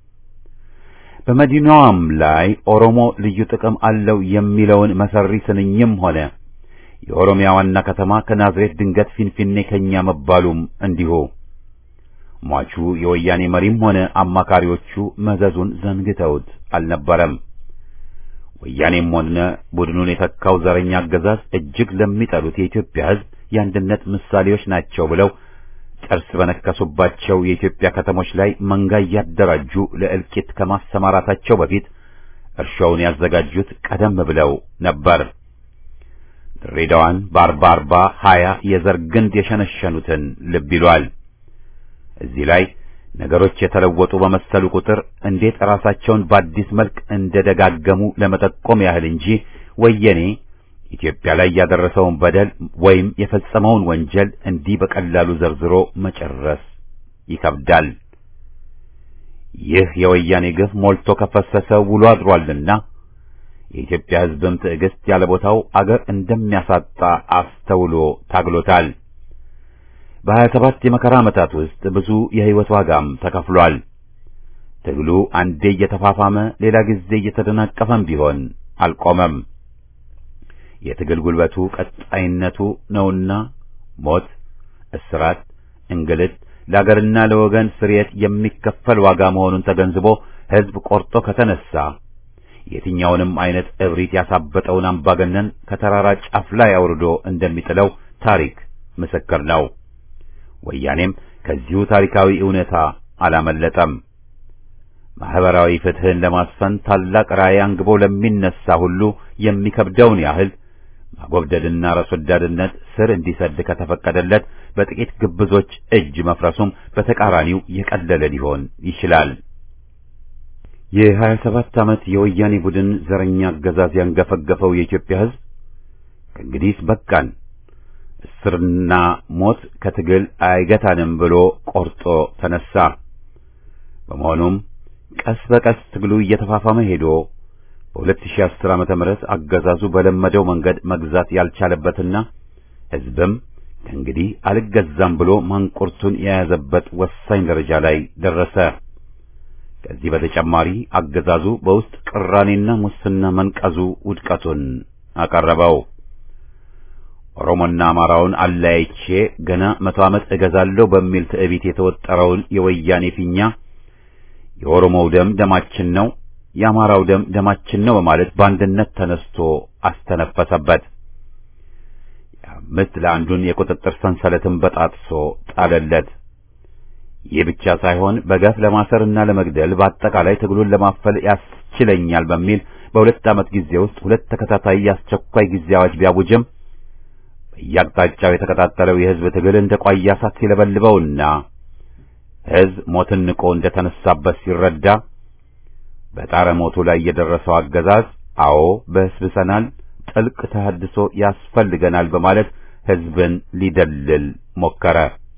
በመዲናዋም ላይ ኦሮሞ ልዩ ጥቅም አለው የሚለውን መሰሪ ስንኝም ሆነ የኦሮሚያ ዋና ከተማ ከናዝሬት ድንገት ፊንፊኔ ከኛ መባሉም እንዲሁ ሟቹ የወያኔ መሪም ሆነ አማካሪዎቹ መዘዙን ዘንግተውት አልነበረም። ወያኔም ሆነ ቡድኑን የተካው ዘረኛ አገዛዝ እጅግ ለሚጠሉት የኢትዮጵያ ሕዝብ የአንድነት ምሳሌዎች ናቸው ብለው ጥርስ በነከሱባቸው የኢትዮጵያ ከተሞች ላይ መንጋ እያደራጁ ለእልቂት ከማሰማራታቸው በፊት እርሻውን ያዘጋጁት ቀደም ብለው ነበር። ድሬዳዋን በአርባ አርባ ሀያ የዘር ግንድ የሸነሸኑትን ልብ ይሏል። እዚህ ላይ ነገሮች የተለወጡ በመሰሉ ቁጥር እንዴት ራሳቸውን በአዲስ መልክ እንደደጋገሙ ለመጠቆም ያህል እንጂ ወያኔ ኢትዮጵያ ላይ ያደረሰውን በደል ወይም የፈጸመውን ወንጀል እንዲህ በቀላሉ ዘርዝሮ መጨረስ ይከብዳል። ይህ የወያኔ ግፍ ሞልቶ ከፈሰሰ ውሎ አድሯልና የኢትዮጵያ ሕዝብም ትዕግስት ያለ ቦታው አገር እንደሚያሳጣ አስተውሎ ታግሎታል። በሀያ ሰባት የመከራ ዓመታት ውስጥ ብዙ የሕይወት ዋጋም ተከፍሏል። ትግሉ አንዴ እየተፋፋመ ሌላ ጊዜ እየተደናቀፈም ቢሆን አልቆመም። የትግል ጉልበቱ ቀጣይነቱ ነውና ሞት፣ እስራት፣ እንግልት ለአገርና ለወገን ስርየት የሚከፈል ዋጋ መሆኑን ተገንዝቦ ሕዝብ ቆርጦ ከተነሳ የትኛውንም አይነት እብሪት ያሳበጠውን አምባገነን ከተራራ ጫፍ ላይ አውርዶ እንደሚጥለው ታሪክ ምስክር ነው። ወያኔም ከዚሁ ታሪካዊ እውነታ አላመለጠም። ማህበራዊ ፍትህን ለማስፈን ታላቅ ራዕይ አንግቦ ለሚነሳ ሁሉ የሚከብደውን ያህል ማጎብደድና ራስ ወዳድነት ስር እንዲሰድ ከተፈቀደለት በጥቂት ግብዞች እጅ መፍረሱም በተቃራኒው የቀለለ ሊሆን ይችላል። የሀያ ሰባት ዓመት የወያኔ ቡድን ዘረኛ አገዛዝ ያንገፈገፈው የኢትዮጵያ ሕዝብ ከእንግዲህ በቃን፣ እስርና ሞት ከትግል አይገታንም ብሎ ቆርጦ ተነሳ። በመሆኑም ቀስ በቀስ ትግሉ እየተፋፋመ ሄዶ በ2010 ዓመተ ምህረት አገዛዙ በለመደው መንገድ መግዛት ያልቻለበትና ሕዝብም ከእንግዲህ አልገዛም ብሎ ማንቁርቱን የያዘበት ወሳኝ ደረጃ ላይ ደረሰ። ከዚህ በተጨማሪ አገዛዙ በውስጥ ቅራኔና ሙስና መንቀዙ ውድቀቱን አቀረበው። ኦሮሞና አማራውን አለያይቼ ገና መቶ ዓመት እገዛለሁ በሚል ትዕቢት የተወጠረውን የወያኔ ፊኛ የኦሮሞው ደም ደማችን ነው፣ የአማራው ደም ደማችን ነው በማለት በአንድነት ተነስቶ አስተነፈሰበት። የአምስት ለአንዱን የቁጥጥር ሰንሰለትን በጣጥሶ ጣለለት። ይህ ብቻ ሳይሆን በገፍ ለማሰርና ለመግደል በአጠቃላይ ትግሉን ለማፈል ያስችለኛል በሚል በሁለት ዓመት ጊዜ ውስጥ ሁለት ተከታታይ የአስቸኳይ ጊዜ አዋጅ ቢያውጅም በየአቅጣጫው የተቀጣጠለው የሕዝብ ትግል እንደ ቋያ እሳት ሲለበልበውና ሕዝብ ሞትን ንቆ እንደ ተነሳበት ሲረዳ በጣረ ሞቱ ላይ የደረሰው አገዛዝ አዎ በስብሰናል፣ ጥልቅ ተሐድሶ ያስፈልገናል በማለት ሕዝብን ሊደልል ሞከረ።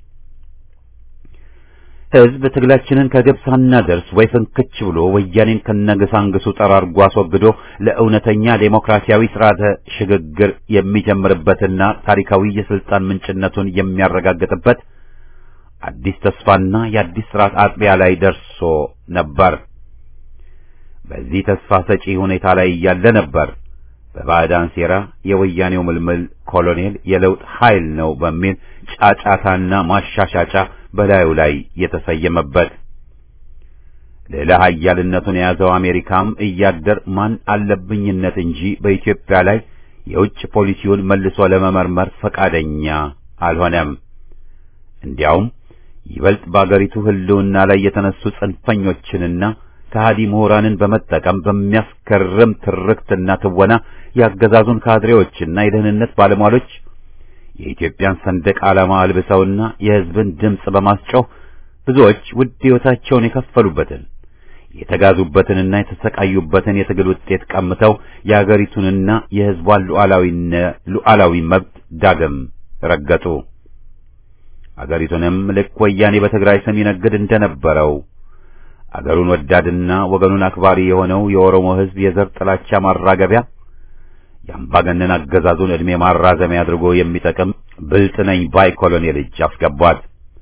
ሕዝብ ትግላችንን ከግብ ሳናደርስ ወይ ፍንክች ብሎ ወያኔን ከነገሳንግሱ ጠራርጎ አስወግዶ ለእውነተኛ ዴሞክራሲያዊ ስርዓተ ሽግግር የሚጀምርበትና ታሪካዊ የስልጣን ምንጭነቱን የሚያረጋግጥበት አዲስ ተስፋና የአዲስ ስርዓት አጥቢያ ላይ ደርሶ ነበር። በዚህ ተስፋ ሰጪ ሁኔታ ላይ እያለ ነበር በባዕዳን ሴራ የወያኔው ምልምል ኮሎኔል የለውጥ ኃይል ነው በሚል ጫጫታና ማሻሻጫ በላዩ ላይ የተሰየመበት። ሌላ ኃያልነቱን የያዘው አሜሪካም እያደር ማን አለብኝነት እንጂ በኢትዮጵያ ላይ የውጭ ፖሊሲውን መልሶ ለመመርመር ፈቃደኛ አልሆነም። እንዲያውም ይበልጥ በአገሪቱ ሕልውና ላይ የተነሱ ጽንፈኞችንና ከሃዲ ምሁራንን በመጠቀም በሚያስገርም ትርክትና ትወና ያገዛዙን ካድሬዎችና የደህንነት ባለሟሎች የኢትዮጵያን ሰንደቅ ዓላማ አልብሰውና የሕዝብን ድምፅ በማስጮህ ብዙዎች ውድ ሕይወታቸውን የከፈሉበትን የተጋዙበትንና የተሰቃዩበትን የትግል ውጤት ቀምተው የአገሪቱንና የሕዝቧን ሉዓላዊ መብት ዳግም ረገጡ። አገሪቱንም ልክ ወያኔ በትግራይ ስም ይነግድ እንደነበረው አገሩን ወዳድና ወገኑን አክባሪ የሆነው የኦሮሞ ሕዝብ የዘር ጥላቻ ማራገቢያ የአምባገነን አገዛዙን ዕድሜ ማራዘሚያ አድርጎ የሚጠቅም ብልጥ ነኝ ባይ ኮሎኔል እጅ አስገቧት።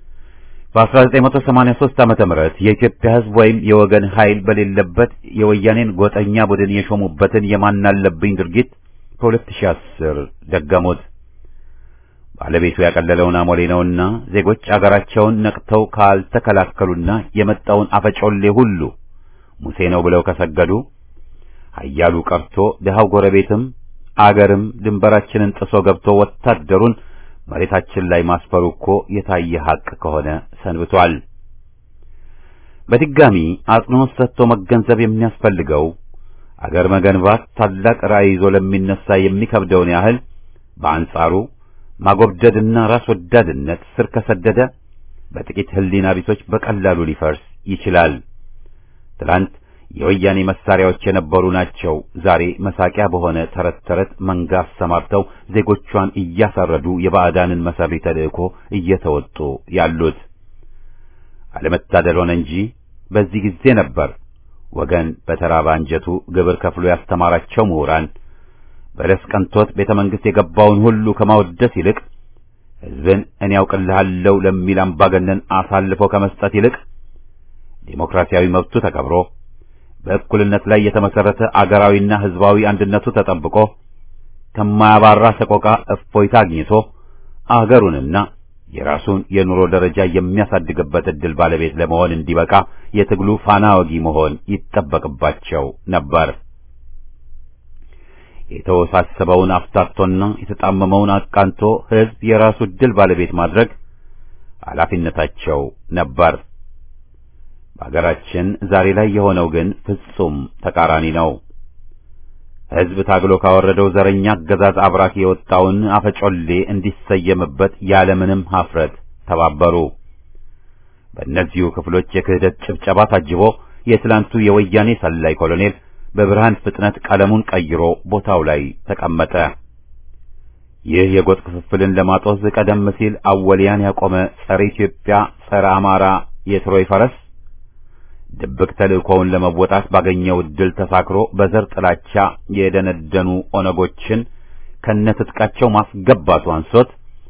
በ1983 ዓመተ ምህረት የኢትዮጵያ ሕዝብ ወይም የወገን ኃይል በሌለበት የወያኔን ጎጠኛ ቡድን የሾሙበትን የማናለብኝ ድርጊት በ2010 ደገሙት። ባለቤቱ ያቀለለውን አሞሌ ነውና ዜጎች አገራቸውን ነቅተው ካልተከላከሉና የመጣውን አፈጮሌ ሁሉ ሙሴ ነው ብለው ከሰገዱ ኃያሉ ቀርቶ ድሃው ጎረቤትም አገርም ድንበራችንን ጥሶ ገብቶ ወታደሩን መሬታችን ላይ ማስፈሩ እኮ የታየ ሐቅ ከሆነ ሰንብቷል። በድጋሚ አጽንዖት ሰጥቶ መገንዘብ የሚያስፈልገው አገር መገንባት ታላቅ ራዕይ ይዞ ለሚነሳ የሚከብደውን ያህል በአንጻሩ ማጎብደድና ራስ ወዳድነት ስር ከሰደደ በጥቂት ሕሊና ቢሶች በቀላሉ ሊፈርስ ይችላል። ትላንት የወያኔ መሳሪያዎች የነበሩ ናቸው ዛሬ መሳቂያ በሆነ ተረት ተረት መንጋ አሰማርተው ዜጎቿን እያሳረዱ የባዕዳንን መሰሪ ተልእኮ እየተወጡ ያሉት። አለመታደል ሆነ እንጂ በዚህ ጊዜ ነበር ወገን በተራበ አንጀቱ ግብር ከፍሎ ያስተማራቸው ምሁራን በለስ ቀንቶት ቤተ መንግሥት የገባውን ሁሉ ከማወደስ ይልቅ ሕዝብን እኔ ያውቅልሃለሁ ለሚል አምባገነን አሳልፎ ከመስጠት ይልቅ ዴሞክራሲያዊ መብቱ ተከብሮ በእኩልነት ላይ የተመሰረተ አገራዊና ሕዝባዊ አንድነቱ ተጠብቆ ከማያባራ ሰቆቃ እፎይታ አግኝቶ አገሩንና የራሱን የኑሮ ደረጃ የሚያሳድግበት ዕድል ባለቤት ለመሆን እንዲበቃ የትግሉ ፋና ወጊ መሆን ይጠበቅባቸው ነበር። የተወሳሰበውን አፍታቶና የተጣመመውን አቃንቶ ሕዝብ የራሱ ዕድል ባለቤት ማድረግ ኃላፊነታቸው ነበር። በአገራችን ዛሬ ላይ የሆነው ግን ፍጹም ተቃራኒ ነው። ሕዝብ ታግሎ ካወረደው ዘረኛ አገዛዝ አብራክ የወጣውን አፈጮሌ እንዲሰየምበት ያለምንም ኀፍረት ተባበሩ። በእነዚሁ ክፍሎች የክህደት ጭብጨባ ታጅቦ የትላንቱ የወያኔ ሰላይ ኮሎኔል በብርሃን ፍጥነት ቀለሙን ቀይሮ ቦታው ላይ ተቀመጠ። ይህ የጎጥ ክፍፍልን ለማጦዝ ቀደም ሲል አወሊያን ያቆመ ጸረ ኢትዮጵያ፣ ጸረ አማራ የትሮይ ፈረስ ድብቅ ተልእኮውን ለመወጣት ባገኘው ዕድል ተሳክሮ በዘር ጥላቻ የደነደኑ ኦነጎችን ከነትጥቃቸው ማስገባቱ አንሶት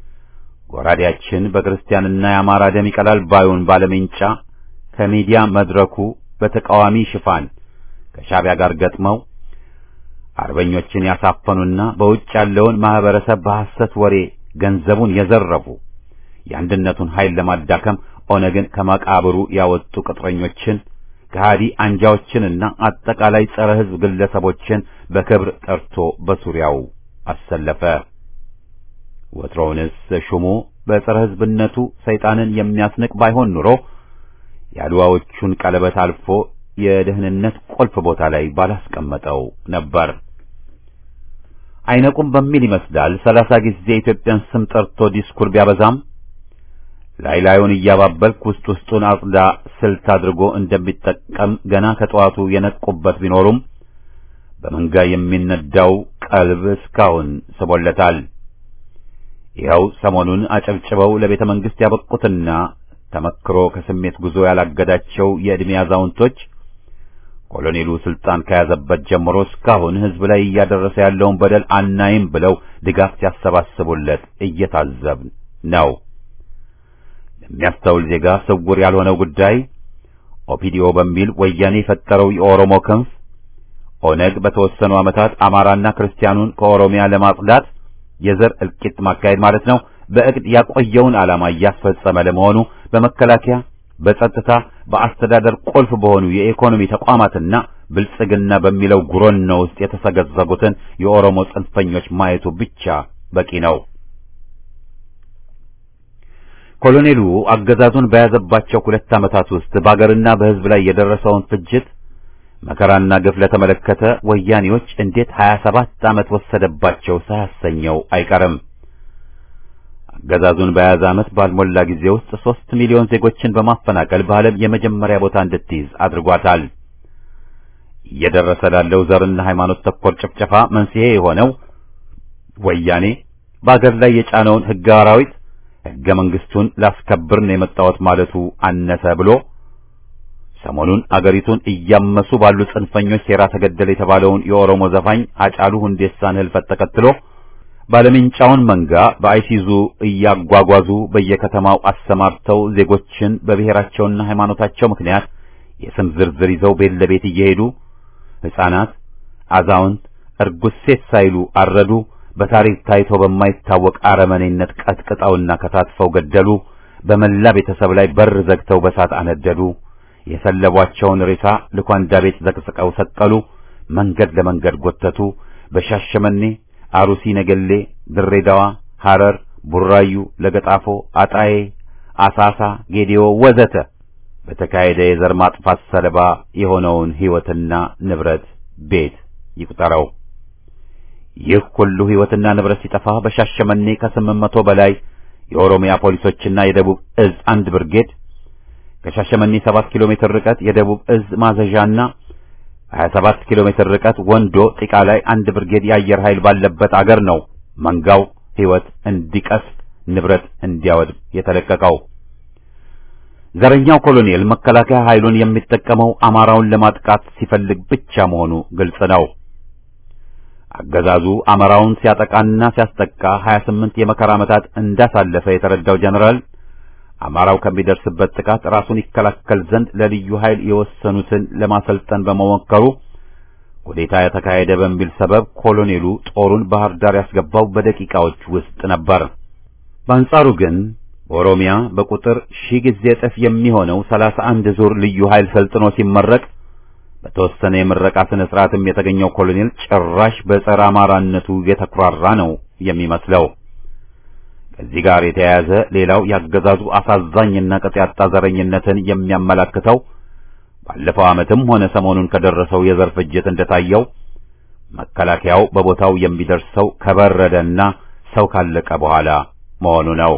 ጎራዴያችን በክርስቲያንና የአማራ ደም ይቀላል ባዩን ባለሜንጫ ከሚዲያ መድረኩ በተቃዋሚ ሽፋን ከሻዕቢያ ጋር ገጥመው አርበኞችን ያሳፈኑና በውጭ ያለውን ማህበረሰብ በሐሰት ወሬ ገንዘቡን የዘረፉ የአንድነቱን ኃይል ለማዳከም ኦነግን ከመቃብሩ ያወጡ ቅጥረኞችን ከሃዲ አንጃዎችንና አጠቃላይ ጸረ ሕዝብ ግለሰቦችን በክብር ጠርቶ በሱሪያው አሰለፈ። ወትሮውንስ ሹሙ በጸረ ሕዝብነቱ ሰይጣንን የሚያስንቅ ባይሆን ኑሮ የአድዋዎቹን ቀለበት አልፎ የደህንነት ቁልፍ ቦታ ላይ ባላስቀመጠው ነበር። አይነቁም በሚል ይመስላል ሰላሳ ጊዜ የኢትዮጵያን ስም ጠርቶ ዲስኩር ቢያበዛም ላይ ላዩን እያባበልክ ውስጥ ውስጡን አጽዳ ስልት አድርጎ እንደሚጠቀም ገና ከጠዋቱ የነቁበት ቢኖሩም በመንጋ የሚነዳው ቀልብ እስካሁን ስቦለታል። ይኸው ሰሞኑን አጨብጭበው ለቤተ መንግሥት ያበቁትና ተመክሮ ከስሜት ጉዞ ያላገዳቸው የዕድሜ አዛውንቶች ኮሎኔሉ ስልጣን ከያዘበት ጀምሮ እስካሁን ሕዝብ ላይ እያደረሰ ያለውን በደል አናይም ብለው ድጋፍ ሲያሰባስቡለት እየታዘብን ነው። ለሚያስተውል ዜጋ ስውር ያልሆነው ጉዳይ ኦፒዲኦ በሚል ወያኔ የፈጠረው የኦሮሞ ክንፍ ኦነግ በተወሰኑ ዓመታት አማራና ክርስቲያኑን ከኦሮሚያ ለማጽዳት የዘር እልቂት ማካሄድ ማለት ነው በእቅድ ያቆየውን ዓላማ እያስፈጸመ ለመሆኑ በመከላከያ፣ በጸጥታ፣ በአስተዳደር ቁልፍ በሆኑ የኢኮኖሚ ተቋማትና ብልጽግና በሚለው ጉሮኖ ውስጥ የተሰገዘጉትን የኦሮሞ ጽንፈኞች ማየቱ ብቻ በቂ ነው። ኮሎኔሉ አገዛዙን በያዘባቸው ሁለት ዓመታት ውስጥ በአገርና በሕዝብ ላይ የደረሰውን ፍጅት መከራና ግፍ ለተመለከተ ወያኔዎች እንዴት 27 ዓመት ወሰደባቸው ሳያሰኘው አይቀርም። አገዛዙን በያዘ ዓመት ባልሞላ ጊዜ ውስጥ ሦስት ሚሊዮን ዜጎችን በማፈናቀል በዓለም የመጀመሪያ ቦታ እንድትይዝ አድርጓታል። እየደረሰ ላለው ዘርና ሃይማኖት ተኮር ጭፍጨፋ መንስኤ የሆነው ወያኔ በአገር ላይ የጫነውን ሕገ አራዊት ሕገ መንግሥቱን ላስከብር ነው የመጣሁት ማለቱ አነሰ ብሎ ሰሞኑን አገሪቱን እያመሱ ባሉ ጽንፈኞች ሴራ ተገደለ የተባለውን የኦሮሞ ዘፋኝ አጫሉ ሁንዴሳን ሕልፈት ተከትሎ ባለምንጫውን መንጋ በአይሲዙ እያጓጓዙ በየከተማው አሰማርተው ዜጎችን በብሔራቸውና ሃይማኖታቸው ምክንያት የስም ዝርዝር ይዘው ቤት ለቤት እየሄዱ ሕፃናት፣ አዛውንት፣ እርጉዝ ሴት ሳይሉ አረዱ። በታሪክ ታይቶ በማይታወቅ አረመኔነት ቀጥቅጠውና ከታትፈው ገደሉ። በመላ ቤተሰብ ላይ በር ዘግተው በሳት አነደዱ። የሰለቧቸውን ሬሳ ልኳንዳ ቤት ዘቅዝቀው ሰቀሉ። መንገድ ለመንገድ ጎተቱ። በሻሸመኔ፣ አሩሲ፣ ነገሌ፣ ድሬዳዋ፣ ሐረር፣ ቡራዩ፣ ለገጣፎ፣ አጣዬ፣ አሳሳ፣ ጌዲዮ ወዘተ በተካሄደ የዘር ማጥፋት ሰለባ የሆነውን ሕይወትና ንብረት ቤት ይቁጠረው። ይህ ሁሉ ሕይወትና ንብረት ሲጠፋ በሻሸመኔ ከስምንት መቶ በላይ የኦሮሚያ ፖሊሶችና የደቡብ እዝ አንድ ብርጌድ ከሻሸመኔ 7 ኪሎ ሜትር ርቀት የደቡብ እዝ ማዘዣና 27 ኪሎ ሜትር ርቀት ወንዶ ጢቃ ላይ አንድ ብርጌድ የአየር ኃይል ባለበት አገር ነው መንጋው ሕይወት እንዲቀስፍ ንብረት እንዲያወድም የተለቀቀው። ዘረኛው ኮሎኔል መከላከያ ኃይሉን የሚጠቀመው አማራውን ለማጥቃት ሲፈልግ ብቻ መሆኑ ግልጽ ነው። አገዛዙ አማራውን ሲያጠቃና ሲያስጠቃ 28 የመከራ ዓመታት እንዳሳለፈ የተረዳው ጀነራል አማራው ከሚደርስበት ጥቃት ራሱን ይከላከል ዘንድ ለልዩ ኃይል የወሰኑትን ለማሰልጠን በመሞከሩ ኩዴታ የተካሄደ በሚል ሰበብ ኮሎኔሉ ጦሩን ባህር ዳር ያስገባው በደቂቃዎች ውስጥ ነበር። በአንጻሩ ግን በኦሮሚያ በቁጥር ሺህ ጊዜ እጥፍ የሚሆነው ሰላሳ አንድ ዙር ልዩ ኃይል ሰልጥኖ ሲመረቅ በተወሰነ የምረቃ ስነ ስርዓትም የተገኘው ኮሎኔል ጭራሽ በጸረ አማራነቱ የተኩራራ ነው የሚመስለው። ከዚህ ጋር የተያያዘ ሌላው ያገዛዙ አሳዛኝና ቅጥ ያጣ ዘረኝነትን የሚያመላክተው ባለፈው ዓመትም ሆነ ሰሞኑን ከደረሰው የዘር ፍጅት እንደታየው መከላከያው በቦታው የሚደርሰው ከበረደና ሰው ካለቀ በኋላ መሆኑ ነው።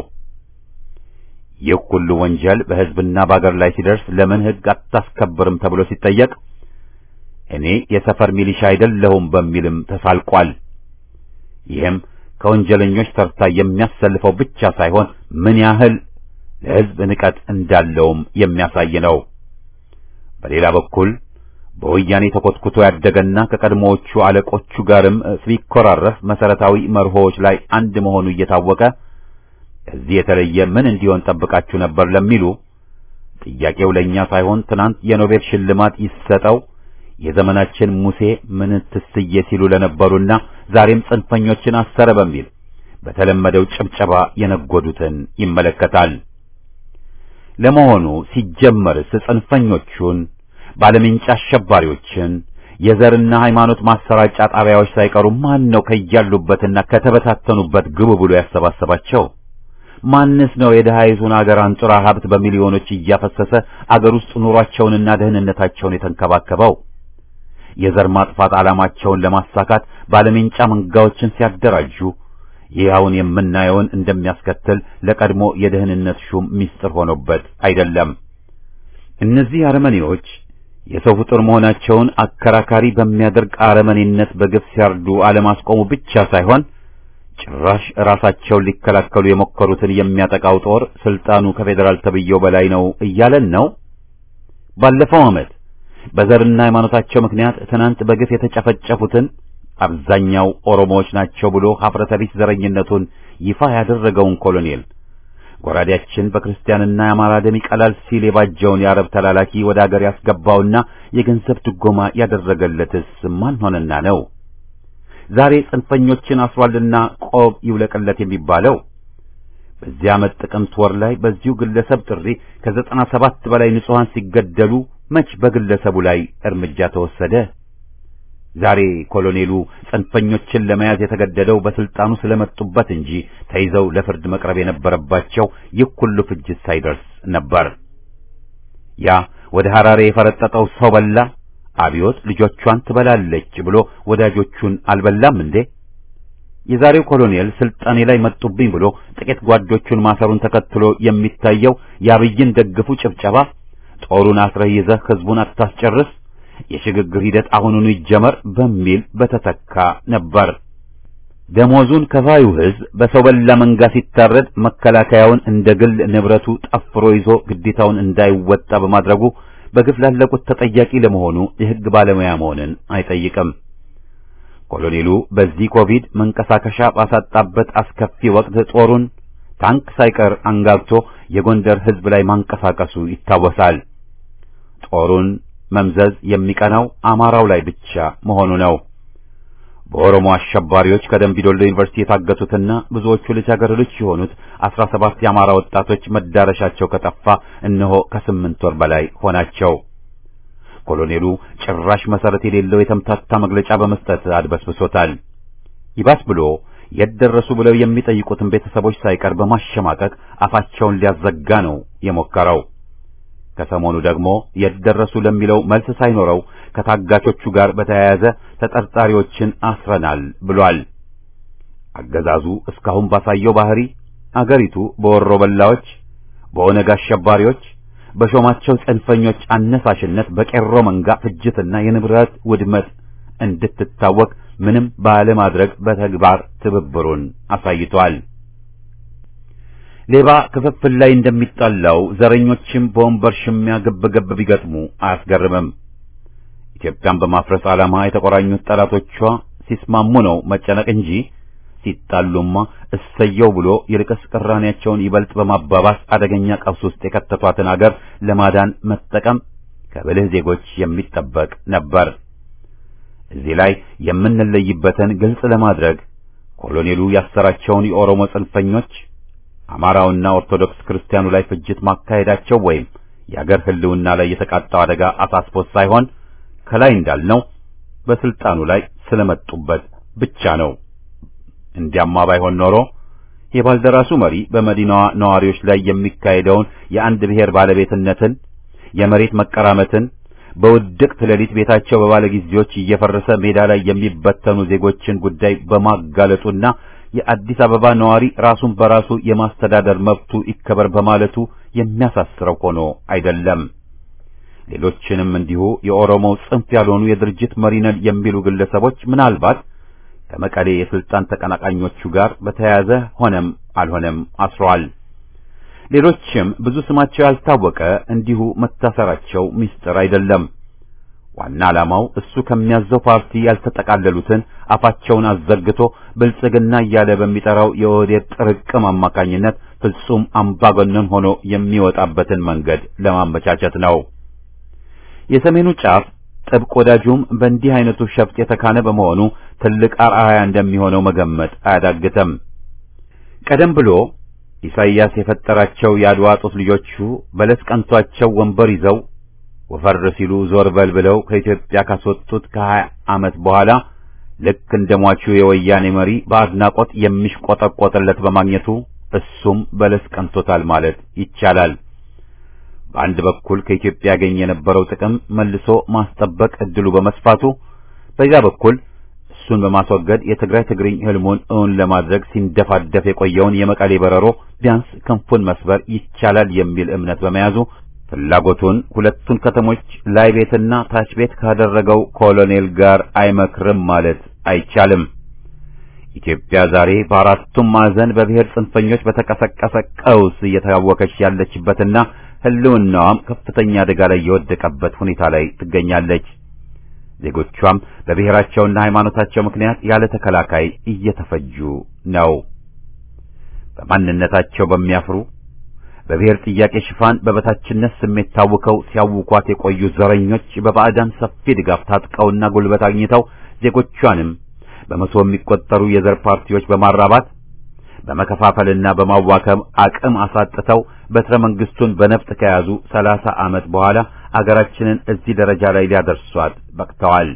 ይህ ሁሉ ወንጀል በሕዝብና በአገር ላይ ሲደርስ ለምን ሕግ አታስከብርም ተብሎ ሲጠየቅ እኔ የሰፈር ሚሊሻ አይደለሁም በሚልም ተሳልቋል። ይህም ከወንጀለኞች ተርታ የሚያሰልፈው ብቻ ሳይሆን ምን ያህል ለሕዝብ ንቀት እንዳለውም የሚያሳይ ነው። በሌላ በኩል በወያኔ ተኮትኩቶ ያደገና ከቀድሞዎቹ አለቆቹ ጋርም ሲኮራረፍ መሰረታዊ መርሆዎች ላይ አንድ መሆኑ እየታወቀ ከዚህ የተለየ ምን እንዲሆን ጠብቃችሁ ነበር ለሚሉ ጥያቄው ለእኛ ሳይሆን ትናንት የኖቤል ሽልማት ይሰጠው የዘመናችን ሙሴ ምን ትስዬ ሲሉ ለነበሩና ዛሬም ጽንፈኞችን አሰረ በሚል በተለመደው ጭብጨባ የነጎዱትን ይመለከታል። ለመሆኑ ሲጀመርስ ጽንፈኞቹን ባለምንጫ አሸባሪዎችን የዘርና ሃይማኖት ማሰራጫ ጣቢያዎች ሳይቀሩ ማን ነው ከያሉበትና ከተበታተኑበት ግቡ ብሎ ያሰባሰባቸው? ማንስ ነው የደሃይቱን አገር አንጡራ ሀብት በሚሊዮኖች እያፈሰሰ አገር ውስጥ ኑሯቸውንና ደህንነታቸውን የተንከባከበው? የዘር ማጥፋት ዓላማቸውን ለማሳካት ባለሜንጫ መንጋዎችን ሲያደራጁ ይህ አሁን የምናየውን እንደሚያስከትል ለቀድሞ የደህንነት ሹም ሚስጥር ሆኖበት አይደለም። እነዚህ አረመኔዎች የሰው ፍጡር መሆናቸውን አከራካሪ በሚያደርግ አረመኔነት በግፍ ሲያርዱ አለማስቆሙ ብቻ ሳይሆን ጭራሽ ራሳቸውን ሊከላከሉ የሞከሩትን የሚያጠቃው ጦር ስልጣኑ ከፌዴራል ተብዬው በላይ ነው እያለን ነው። ባለፈው ዓመት በዘርና ሃይማኖታቸው ምክንያት ትናንት በግፍ የተጨፈጨፉትን አብዛኛው ኦሮሞዎች ናቸው ብሎ ሀፍረተ ቢስ ዘረኝነቱን ይፋ ያደረገውን ኮሎኔል ጎራዴያችን በክርስቲያንና የአማራ ደም ይቀላል ሲል የባጀውን የአረብ ተላላኪ ወደ አገር ያስገባውና የገንዘብ ድጎማ ያደረገለትስ ማን ሆነና ነው? ዛሬ ጽንፈኞችን አስሯልና ቆብ ይውለቅለት የሚባለው በዚህ ዓመት ጥቅምት ወር ላይ በዚሁ ግለሰብ ጥሪ ከዘጠና ሰባት በላይ ንጹሐን ሲገደሉ መች በግለሰቡ ላይ እርምጃ ተወሰደ? ዛሬ ኮሎኔሉ ጽንፈኞችን ለመያዝ የተገደደው በስልጣኑ ስለመጡበት እንጂ ተይዘው ለፍርድ መቅረብ የነበረባቸው ይህ ሁሉ ፍጅት ሳይደርስ ነበር። ያ ወደ ሐራሬ የፈረጠጠው ሰው በላ አብዮት ልጆቿን ትበላለች ብሎ ወዳጆቹን አልበላም እንዴ? የዛሬው ኮሎኔል ስልጣኔ ላይ መጡብኝ ብሎ ጥቂት ጓዶቹን ማሰሩን ተከትሎ የሚታየው የአብይን ደግፉ ጭብጨባ ጦሩን አስረህ ይዘህ ህዝቡን አታስጨርስ የሽግግር ሂደት አሁኑኑ ይጀመር በሚል በተተካ ነበር። ደሞዙን ከፋዩ ህዝብ በሰው በላ መንጋ ሲታረድ መከላከያውን እንደ ግል ንብረቱ ጠፍሮ ይዞ ግዴታውን እንዳይወጣ በማድረጉ በግፍ ላለቁት ተጠያቂ ለመሆኑ የህግ ባለሙያ መሆንን አይጠይቅም። ኮሎኔሉ በዚህ ኮቪድ መንቀሳቀሻ ባሳጣበት አስከፊ ወቅት ጦሩን ታንክ ሳይቀር አንጋግቶ የጎንደር ህዝብ ላይ ማንቀሳቀሱ ይታወሳል። ጦሩን መምዘዝ የሚቀናው አማራው ላይ ብቻ መሆኑ ነው። በኦሮሞ አሸባሪዎች ከደምቢዶሎ ዩኒቨርሲቲ የታገቱትና ብዙዎቹ ልጃገረዶች የሆኑት አስራ ሰባት የአማራ ወጣቶች መዳረሻቸው ከጠፋ እነሆ ከስምንት ወር በላይ ሆናቸው። ኮሎኔሉ ጭራሽ መሰረት የሌለው የተምታታ መግለጫ በመስጠት አድበስብሶታል። ይባስ ብሎ የት ደረሱ ብለው የሚጠይቁትን ቤተሰቦች ሳይቀር በማሸማቀቅ አፋቸውን ሊያዘጋ ነው የሞከረው። ከሰሞኑ ደግሞ የት ደረሱ ለሚለው መልስ ሳይኖረው ከታጋቾቹ ጋር በተያያዘ ተጠርጣሪዎችን አስረናል ብሏል። አገዛዙ እስካሁን ባሳየው ባህሪ አገሪቱ በወሮ በላዎች፣ በኦነግ አሸባሪዎች፣ በሾማቸው ጽንፈኞች አነሳሽነት በቄሮ መንጋ ፍጅትና የንብረት ውድመት እንድትታወቅ ምንም ባለማድረግ በተግባር ትብብሩን አሳይቷል። ሌባ ክፍፍል ላይ እንደሚጣላው ዘረኞችም በወንበር ሽሚያ ግብ ግብ ቢገጥሙ አያስገርምም። ኢትዮጵያን በማፍረስ ዓላማ የተቆራኙት ጠላቶቿ ሲስማሙ ነው መጨነቅ እንጂ ሲጣሉማ እሰየው ብሎ ይልቅስ ቅራኔያቸውን ይበልጥ በማባባስ አደገኛ ቀውስ ውስጥ የከተቷትን አገር ለማዳን መጠቀም ከብልህ ዜጎች የሚጠበቅ ነበር። እዚህ ላይ የምንለይበትን ግልጽ ለማድረግ ኮሎኔሉ ያሰራቸውን የኦሮሞ ጽንፈኞች አማራውና ኦርቶዶክስ ክርስቲያኑ ላይ ፍጅት ማካሄዳቸው ወይም የአገር ሕልውና ላይ የተቃጣው አደጋ አሳስቦት ሳይሆን ከላይ እንዳልነው በስልጣኑ ላይ ስለመጡበት ብቻ ነው። እንዲያማ ባይሆን ኖሮ የባልደራሱ መሪ በመዲናዋ ነዋሪዎች ላይ የሚካሄደውን የአንድ ብሔር ባለቤትነትን፣ የመሬት መቀራመትን፣ በውድቅት ሌሊት ቤታቸው በባለ ጊዜዎች እየፈረሰ ሜዳ ላይ የሚበተኑ ዜጎችን ጉዳይ በማጋለጡና የአዲስ አበባ ነዋሪ ራሱን በራሱ የማስተዳደር መብቱ ይከበር በማለቱ የሚያሳስረው ሆኖ አይደለም። ሌሎችንም እንዲሁ የኦሮሞው ጽንፍ ያልሆኑ የድርጅት መሪ ነን የሚሉ ግለሰቦች ምናልባት ከመቀሌ የስልጣን ተቀናቃኞቹ ጋር በተያያዘ ሆነም አልሆነም አስረዋል። ሌሎችም ብዙ ስማቸው ያልታወቀ እንዲሁ መታሰራቸው ምስጢር አይደለም። ዋና ዓላማው እሱ ከሚያዘው ፓርቲ ያልተጠቃለሉትን አፋቸውን አዘግቶ ብልጽግና እያለ በሚጠራው የኦህዴድ ጥርቅም አማካኝነት ፍጹም አምባገነን ሆኖ የሚወጣበትን መንገድ ለማመቻቸት ነው። የሰሜኑ ጫፍ ጥብቅ ወዳጁም በእንዲህ አይነቱ ሸፍጥ የተካነ በመሆኑ ትልቅ አርአያ እንደሚሆነው መገመት አያዳግተም። ቀደም ብሎ ኢሳይያስ የፈጠራቸው የአድዋ ጡት ልጆቹ በለስ ቀንቷቸው ወንበር ይዘው ወፈር ሲሉ ዞር በል ብለው ከኢትዮጵያ ካስወጡት ከሀያ ዓመት በኋላ ልክ እንደ ሟቹ የወያኔ መሪ በአድናቆት የሚሽቆጠቆጥለት በማግኘቱ እሱም በለስ ቀንቶታል ማለት ይቻላል። በአንድ በኩል ከኢትዮጵያ ያገኝ የነበረው ጥቅም መልሶ ማስጠበቅ እድሉ በመስፋቱ፣ በዚያ በኩል እሱን በማስወገድ የትግራይ ትግርኝ ህልሙን እውን ለማድረግ ሲንደፋደፍ የቆየውን የመቀሌ በረሮ ቢያንስ ክንፉን መስበር ይቻላል የሚል እምነት በመያዙ ፍላጎቱን ሁለቱን ከተሞች ላይ ቤትና ታች ቤት ካደረገው ኮሎኔል ጋር አይመክርም ማለት አይቻልም። ኢትዮጵያ ዛሬ በአራቱም ማዕዘን በብሔር ጽንፈኞች በተቀሰቀሰ ቀውስ እየታወከች ያለችበትና ህልውናዋም ከፍተኛ አደጋ ላይ የወደቀበት ሁኔታ ላይ ትገኛለች። ዜጎቿም በብሔራቸውና ሃይማኖታቸው ምክንያት ያለ ተከላካይ እየተፈጁ ነው። በማንነታቸው በሚያፍሩ በብሔር ጥያቄ ሽፋን በበታችነት ስሜት ታውከው ሲያውኳት የቆዩ ዘረኞች በባዕዳን ሰፊ ድጋፍ ታጥቀውና ጉልበት አግኝተው ዜጎቿንም በመቶ የሚቆጠሩ የዘር ፓርቲዎች በማራባት በመከፋፈልና በማዋከም አቅም አሳጥተው በትረ መንግስቱን በነፍጥ ከያዙ ሰላሳ ዓመት በኋላ አገራችንን እዚህ ደረጃ ላይ ሊያደርሷት በቅተዋል።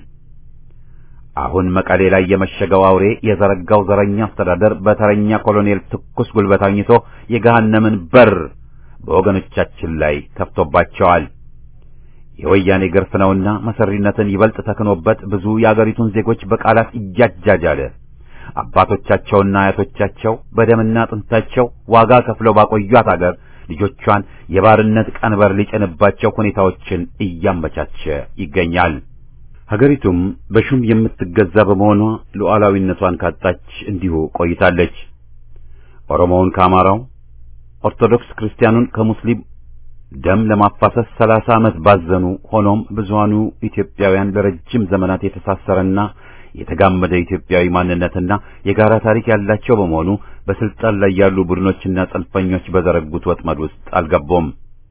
አሁን መቀሌ ላይ የመሸገው አውሬ የዘረጋው ዘረኛ አስተዳደር በተረኛ ኮሎኔል ትኩስ ጉልበት አግኝቶ የገሃነምን በር በወገኖቻችን ላይ ከፍቶባቸዋል። የወያኔ ግርፍ ነውና መሰሪነትን ይበልጥ ተክኖበት ብዙ የአገሪቱን ዜጎች በቃላት እያጃጃለ አባቶቻቸውና አያቶቻቸው በደምና አጥንታቸው ዋጋ ከፍለው ባቆዩት አገር ልጆቿን የባርነት ቀንበር ሊጭንባቸው ሁኔታዎችን እያመቻቸ ይገኛል። ሀገሪቱም በሹም የምትገዛ በመሆኗ ሉዓላዊነቷን ካጣች እንዲሁ ቆይታለች። ኦሮሞውን ከአማራው፣ ኦርቶዶክስ ክርስቲያኑን ከሙስሊም ደም ለማፋሰስ ሰላሳ ዓመት ባዘኑ። ሆኖም ብዙሃኑ ኢትዮጵያውያን ለረጅም ዘመናት የተሳሰረና የተጋመደ ኢትዮጵያዊ ማንነትና የጋራ ታሪክ ያላቸው በመሆኑ በስልጣን ላይ ያሉ ቡድኖችና ጽንፈኞች በዘረጉት ወጥመድ ውስጥ አልገቡም።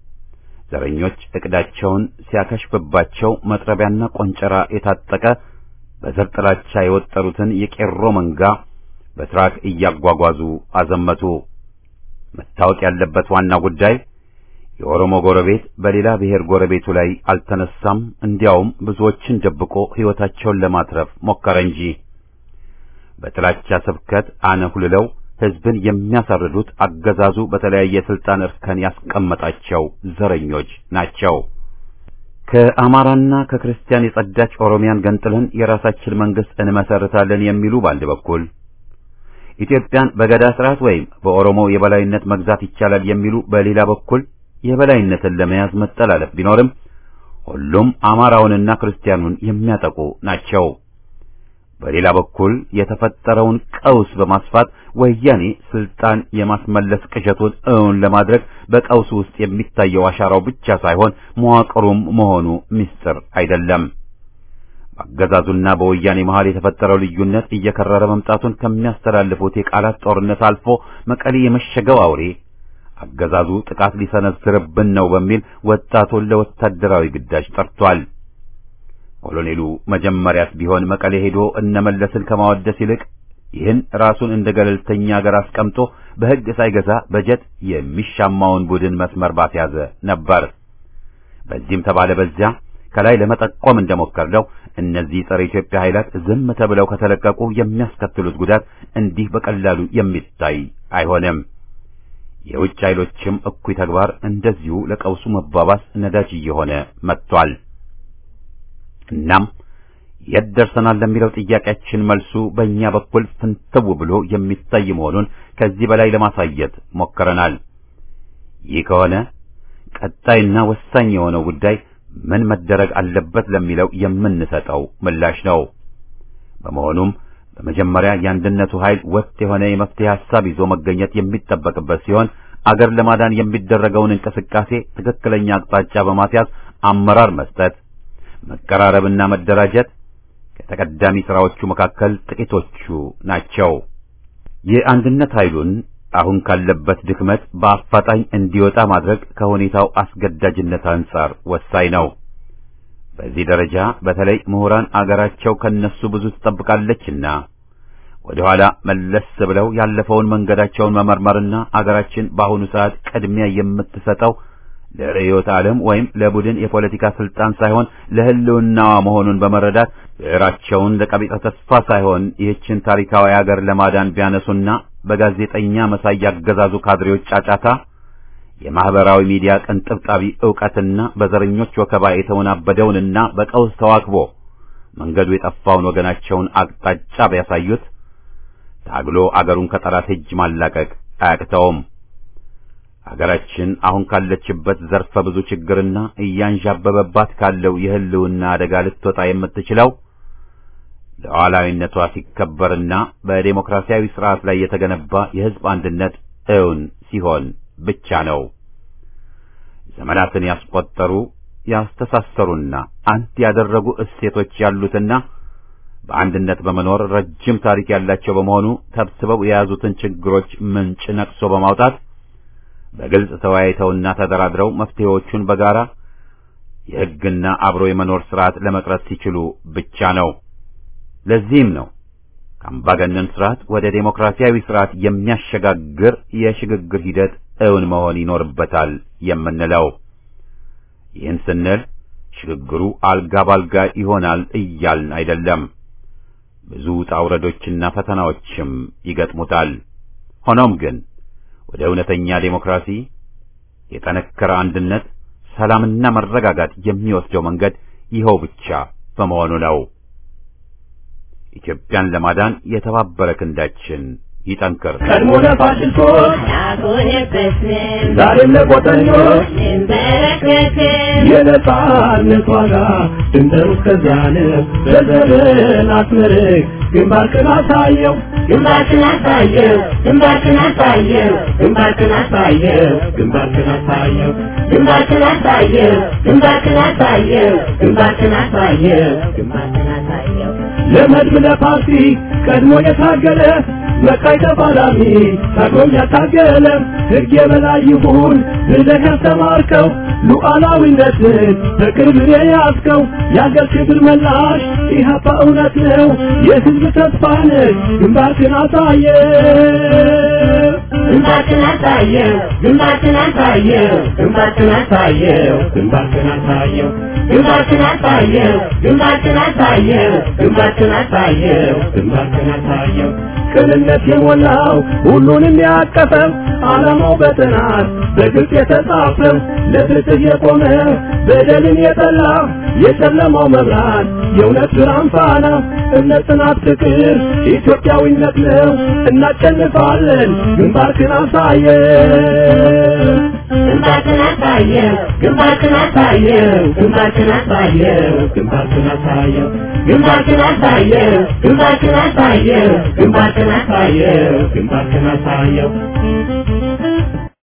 ዘረኞች እቅዳቸውን ሲያከሽፍባቸው መጥረቢያና ቆንጨራ የታጠቀ በዘር ጥላቻ የወጠሩትን የቄሮ መንጋ በትራክ እያጓጓዙ አዘመቱ። መታወቅ ያለበት ዋና ጉዳይ የኦሮሞ ጎረቤት በሌላ ብሔር ጎረቤቱ ላይ አልተነሳም። እንዲያውም ብዙዎችን ደብቆ ሕይወታቸውን ለማትረፍ ሞከረ እንጂ በጥላቻ ስብከት አነሁልለው ሕዝብን የሚያሳርዱት አገዛዙ በተለያየ ስልጣን እርከን ያስቀመጣቸው ዘረኞች ናቸው። ከአማራና ከክርስቲያን የጸዳች ኦሮሚያን ገንጥለን የራሳችን መንግስት እንመሰርታለን የሚሉ በአንድ በኩል ኢትዮጵያን በገዳ ስርዓት ወይም በኦሮሞ የበላይነት መግዛት ይቻላል የሚሉ በሌላ በኩል የበላይነትን ለመያዝ መጠላለፍ ቢኖርም ሁሉም አማራውንና ክርስቲያኑን የሚያጠቁ ናቸው። በሌላ በኩል የተፈጠረውን ቀውስ በማስፋት ወያኔ ስልጣን የማስመለስ ቅዠቱን እውን ለማድረግ በቀውስ ውስጥ የሚታየው አሻራው ብቻ ሳይሆን መዋቅሩም መሆኑ ምስጢር አይደለም። በአገዛዙና በወያኔ መሃል የተፈጠረው ልዩነት እየከረረ መምጣቱን ከሚያስተላልፉት የቃላት ጦርነት አልፎ መቀሌ የመሸገው አውሬ አገዛዙ ጥቃት ሊሰነዝርብን ነው በሚል ወጣቱን ለወታደራዊ ግዳጅ ጠርቷል። ኮሎኔሉ መጀመሪያስ ቢሆን መቀሌ ሄዶ እነመለስን ከማወደስ ይልቅ ይህን ራሱን እንደ ገለልተኛ ሀገር አስቀምጦ በሕግ ሳይገዛ በጀት የሚሻማውን ቡድን መስመር ባስያዘ ነበር። በዚህም ተባለ በዚያ ከላይ ለመጠቆም እንደሞከርነው እነዚህ ጸረ ኢትዮጵያ ኃይላት ዝም ተብለው ከተለቀቁ የሚያስከትሉት ጉዳት እንዲህ በቀላሉ የሚታይ አይሆንም። የውጭ ኃይሎችም እኩይ ተግባር እንደዚሁ ለቀውሱ መባባስ ነዳጅ እየሆነ መጥቷል። እናም የት ደርሰናል ለሚለው ጥያቄያችን መልሱ በእኛ በኩል ፍንትው ብሎ የሚታይ መሆኑን ከዚህ በላይ ለማሳየት ሞክረናል። ይህ ከሆነ ቀጣይና ወሳኝ የሆነው ጉዳይ ምን መደረግ አለበት ለሚለው የምንሰጠው ምላሽ ነው። በመሆኑም በመጀመሪያ የአንድነቱ ኃይል ወጥ የሆነ የመፍትሄ ሐሳብ ይዞ መገኘት የሚጠበቅበት ሲሆን አገር ለማዳን የሚደረገውን እንቅስቃሴ ትክክለኛ አቅጣጫ በማስያዝ አመራር መስጠት፣ መቀራረብና መደራጀት ከተቀዳሚ ስራዎቹ መካከል ጥቂቶቹ ናቸው። የአንድነት ኃይሉን አሁን ካለበት ድክመት በአፋጣኝ እንዲወጣ ማድረግ ከሁኔታው አስገዳጅነት አንጻር ወሳኝ ነው። በዚህ ደረጃ በተለይ ምሁራን አገራቸው ከነሱ ብዙ ትጠብቃለችና ወደ ኋላ መለስ ብለው ያለፈውን መንገዳቸውን መመርመርና አገራችን በአሁኑ ሰዓት ቅድሚያ የምትሰጠው ለርዕዮተ ዓለም ወይም ለቡድን የፖለቲካ ስልጣን ሳይሆን ለሕልውናዋ መሆኑን በመረዳት ብዕራቸውን ለቀቢጸ ተስፋ ሳይሆን ይህችን ታሪካዊ አገር ለማዳን ቢያነሱና በጋዜጠኛ መሳይ ያገዛዙ ካድሬዎች ጫጫታ የማህበራዊ ሚዲያ ቅንጥብጣቢ ዕውቀትና በዘረኞች ወከባ የተወናበደውንና በቀውስ ተዋክቦ መንገዱ የጠፋውን ወገናቸውን አቅጣጫ ቢያሳዩት ታግሎ አገሩን ከጠላት እጅ ማላቀቅ አያቅተውም። አገራችን አሁን ካለችበት ዘርፈ ብዙ ችግርና እያንዣበበባት ካለው የህልውና አደጋ ልትወጣ የምትችለው ሉዓላዊነቷ ሲከበርና በዴሞክራሲያዊ ስርዓት ላይ የተገነባ የህዝብ አንድነት እውን ሲሆን ብቻ ነው። ዘመናትን ያስቆጠሩ ያስተሳሰሩና አንድ ያደረጉ እሴቶች ያሉትና በአንድነት በመኖር ረጅም ታሪክ ያላቸው በመሆኑ ተብስበው የያዙትን ችግሮች ምንጭ ነቅሶ በማውጣት በግልጽ ተወያይተውና ተደራድረው መፍትሄዎቹን በጋራ የሕግና አብሮ የመኖር ስርዓት ለመቅረጽ ሲችሉ ብቻ ነው። ለዚህም ነው ከአምባገነን ስርዓት ወደ ዴሞክራሲያዊ ስርዓት የሚያሸጋግር የሽግግር ሂደት እውን መሆን ይኖርበታል የምንለው። ይህን ስንል ሽግግሩ አልጋ ባልጋ ይሆናል እያልን አይደለም። ብዙ ውጣ ውረዶችና ፈተናዎችም ይገጥሙታል። ሆኖም ግን ወደ እውነተኛ ዴሞክራሲ፣ የጠነከረ አንድነት፣ ሰላምና መረጋጋት የሚወስደው መንገድ ይኸው ብቻ በመሆኑ ነው። ኢትዮጵያን ለማዳን የተባበረ ክንዳችን ይጠንክር። ቀድሞ ለፋሽስቶች ያጎነበስን ዛሬም ለቆጠኞች እንበረከክን የነጻነት ዋጋ ድንበሩ እስከዚያ ነው። በዘርን አስመርቅ ግንባርክን አሳየው ግንባርክን አሳየው ግንባርክን አሳየው ግንባርክን አሳየው ግንባርክን አሳየው ግንባርክን አሳየው ግንባርክን አሳየው ግንባርክን አሳየው ግንባርክን አሳየው ለመድብ ለፓርቲ ቀድሞ የታገለ መቃይ ተፋላሚ ታግሎም ያታገለ ሕግ የበላይ ይሁን ብለህ ያስተማርከው ሉዓላዊነትን በቅርብ የያዝከው የአገር ክብር መላሽ ኢህአፓ እውነት ነው የሕዝብ ተስፋ ነህ ግንባርክን አሳየ ግንባርክን አሳየው ግንባርክን አሳየው ግንባርክን አሳየው ግንባርክን አሳየው ግንባርክን አሳየው ግንባርክን አሳየው ግንባርክን አሳየው ግንባርክን አሳየው ቅንነት የሞላው ሁሉንም ያቀፈው ዓላማው በጥናት በግልጽ የተጻፈው ለፍትህ የቆመ በደልን የጠላ የጨለማው መብራት የእውነት ብርሃን ፋና እምነት፣ ጽናት፣ ፍቅር ኢትዮጵያዊነት ነው። እናሸንፋለን። ግንባርክን አሳየን። ግንባርክን አሳየው ግንባርክን አሳየው ግንባርክን አሳየው ግንባርክን አሳየው ግንባርክን አሳየው ግንባርክን አሳየው ግንባርክን አሳየው ግንባርክን አሳየው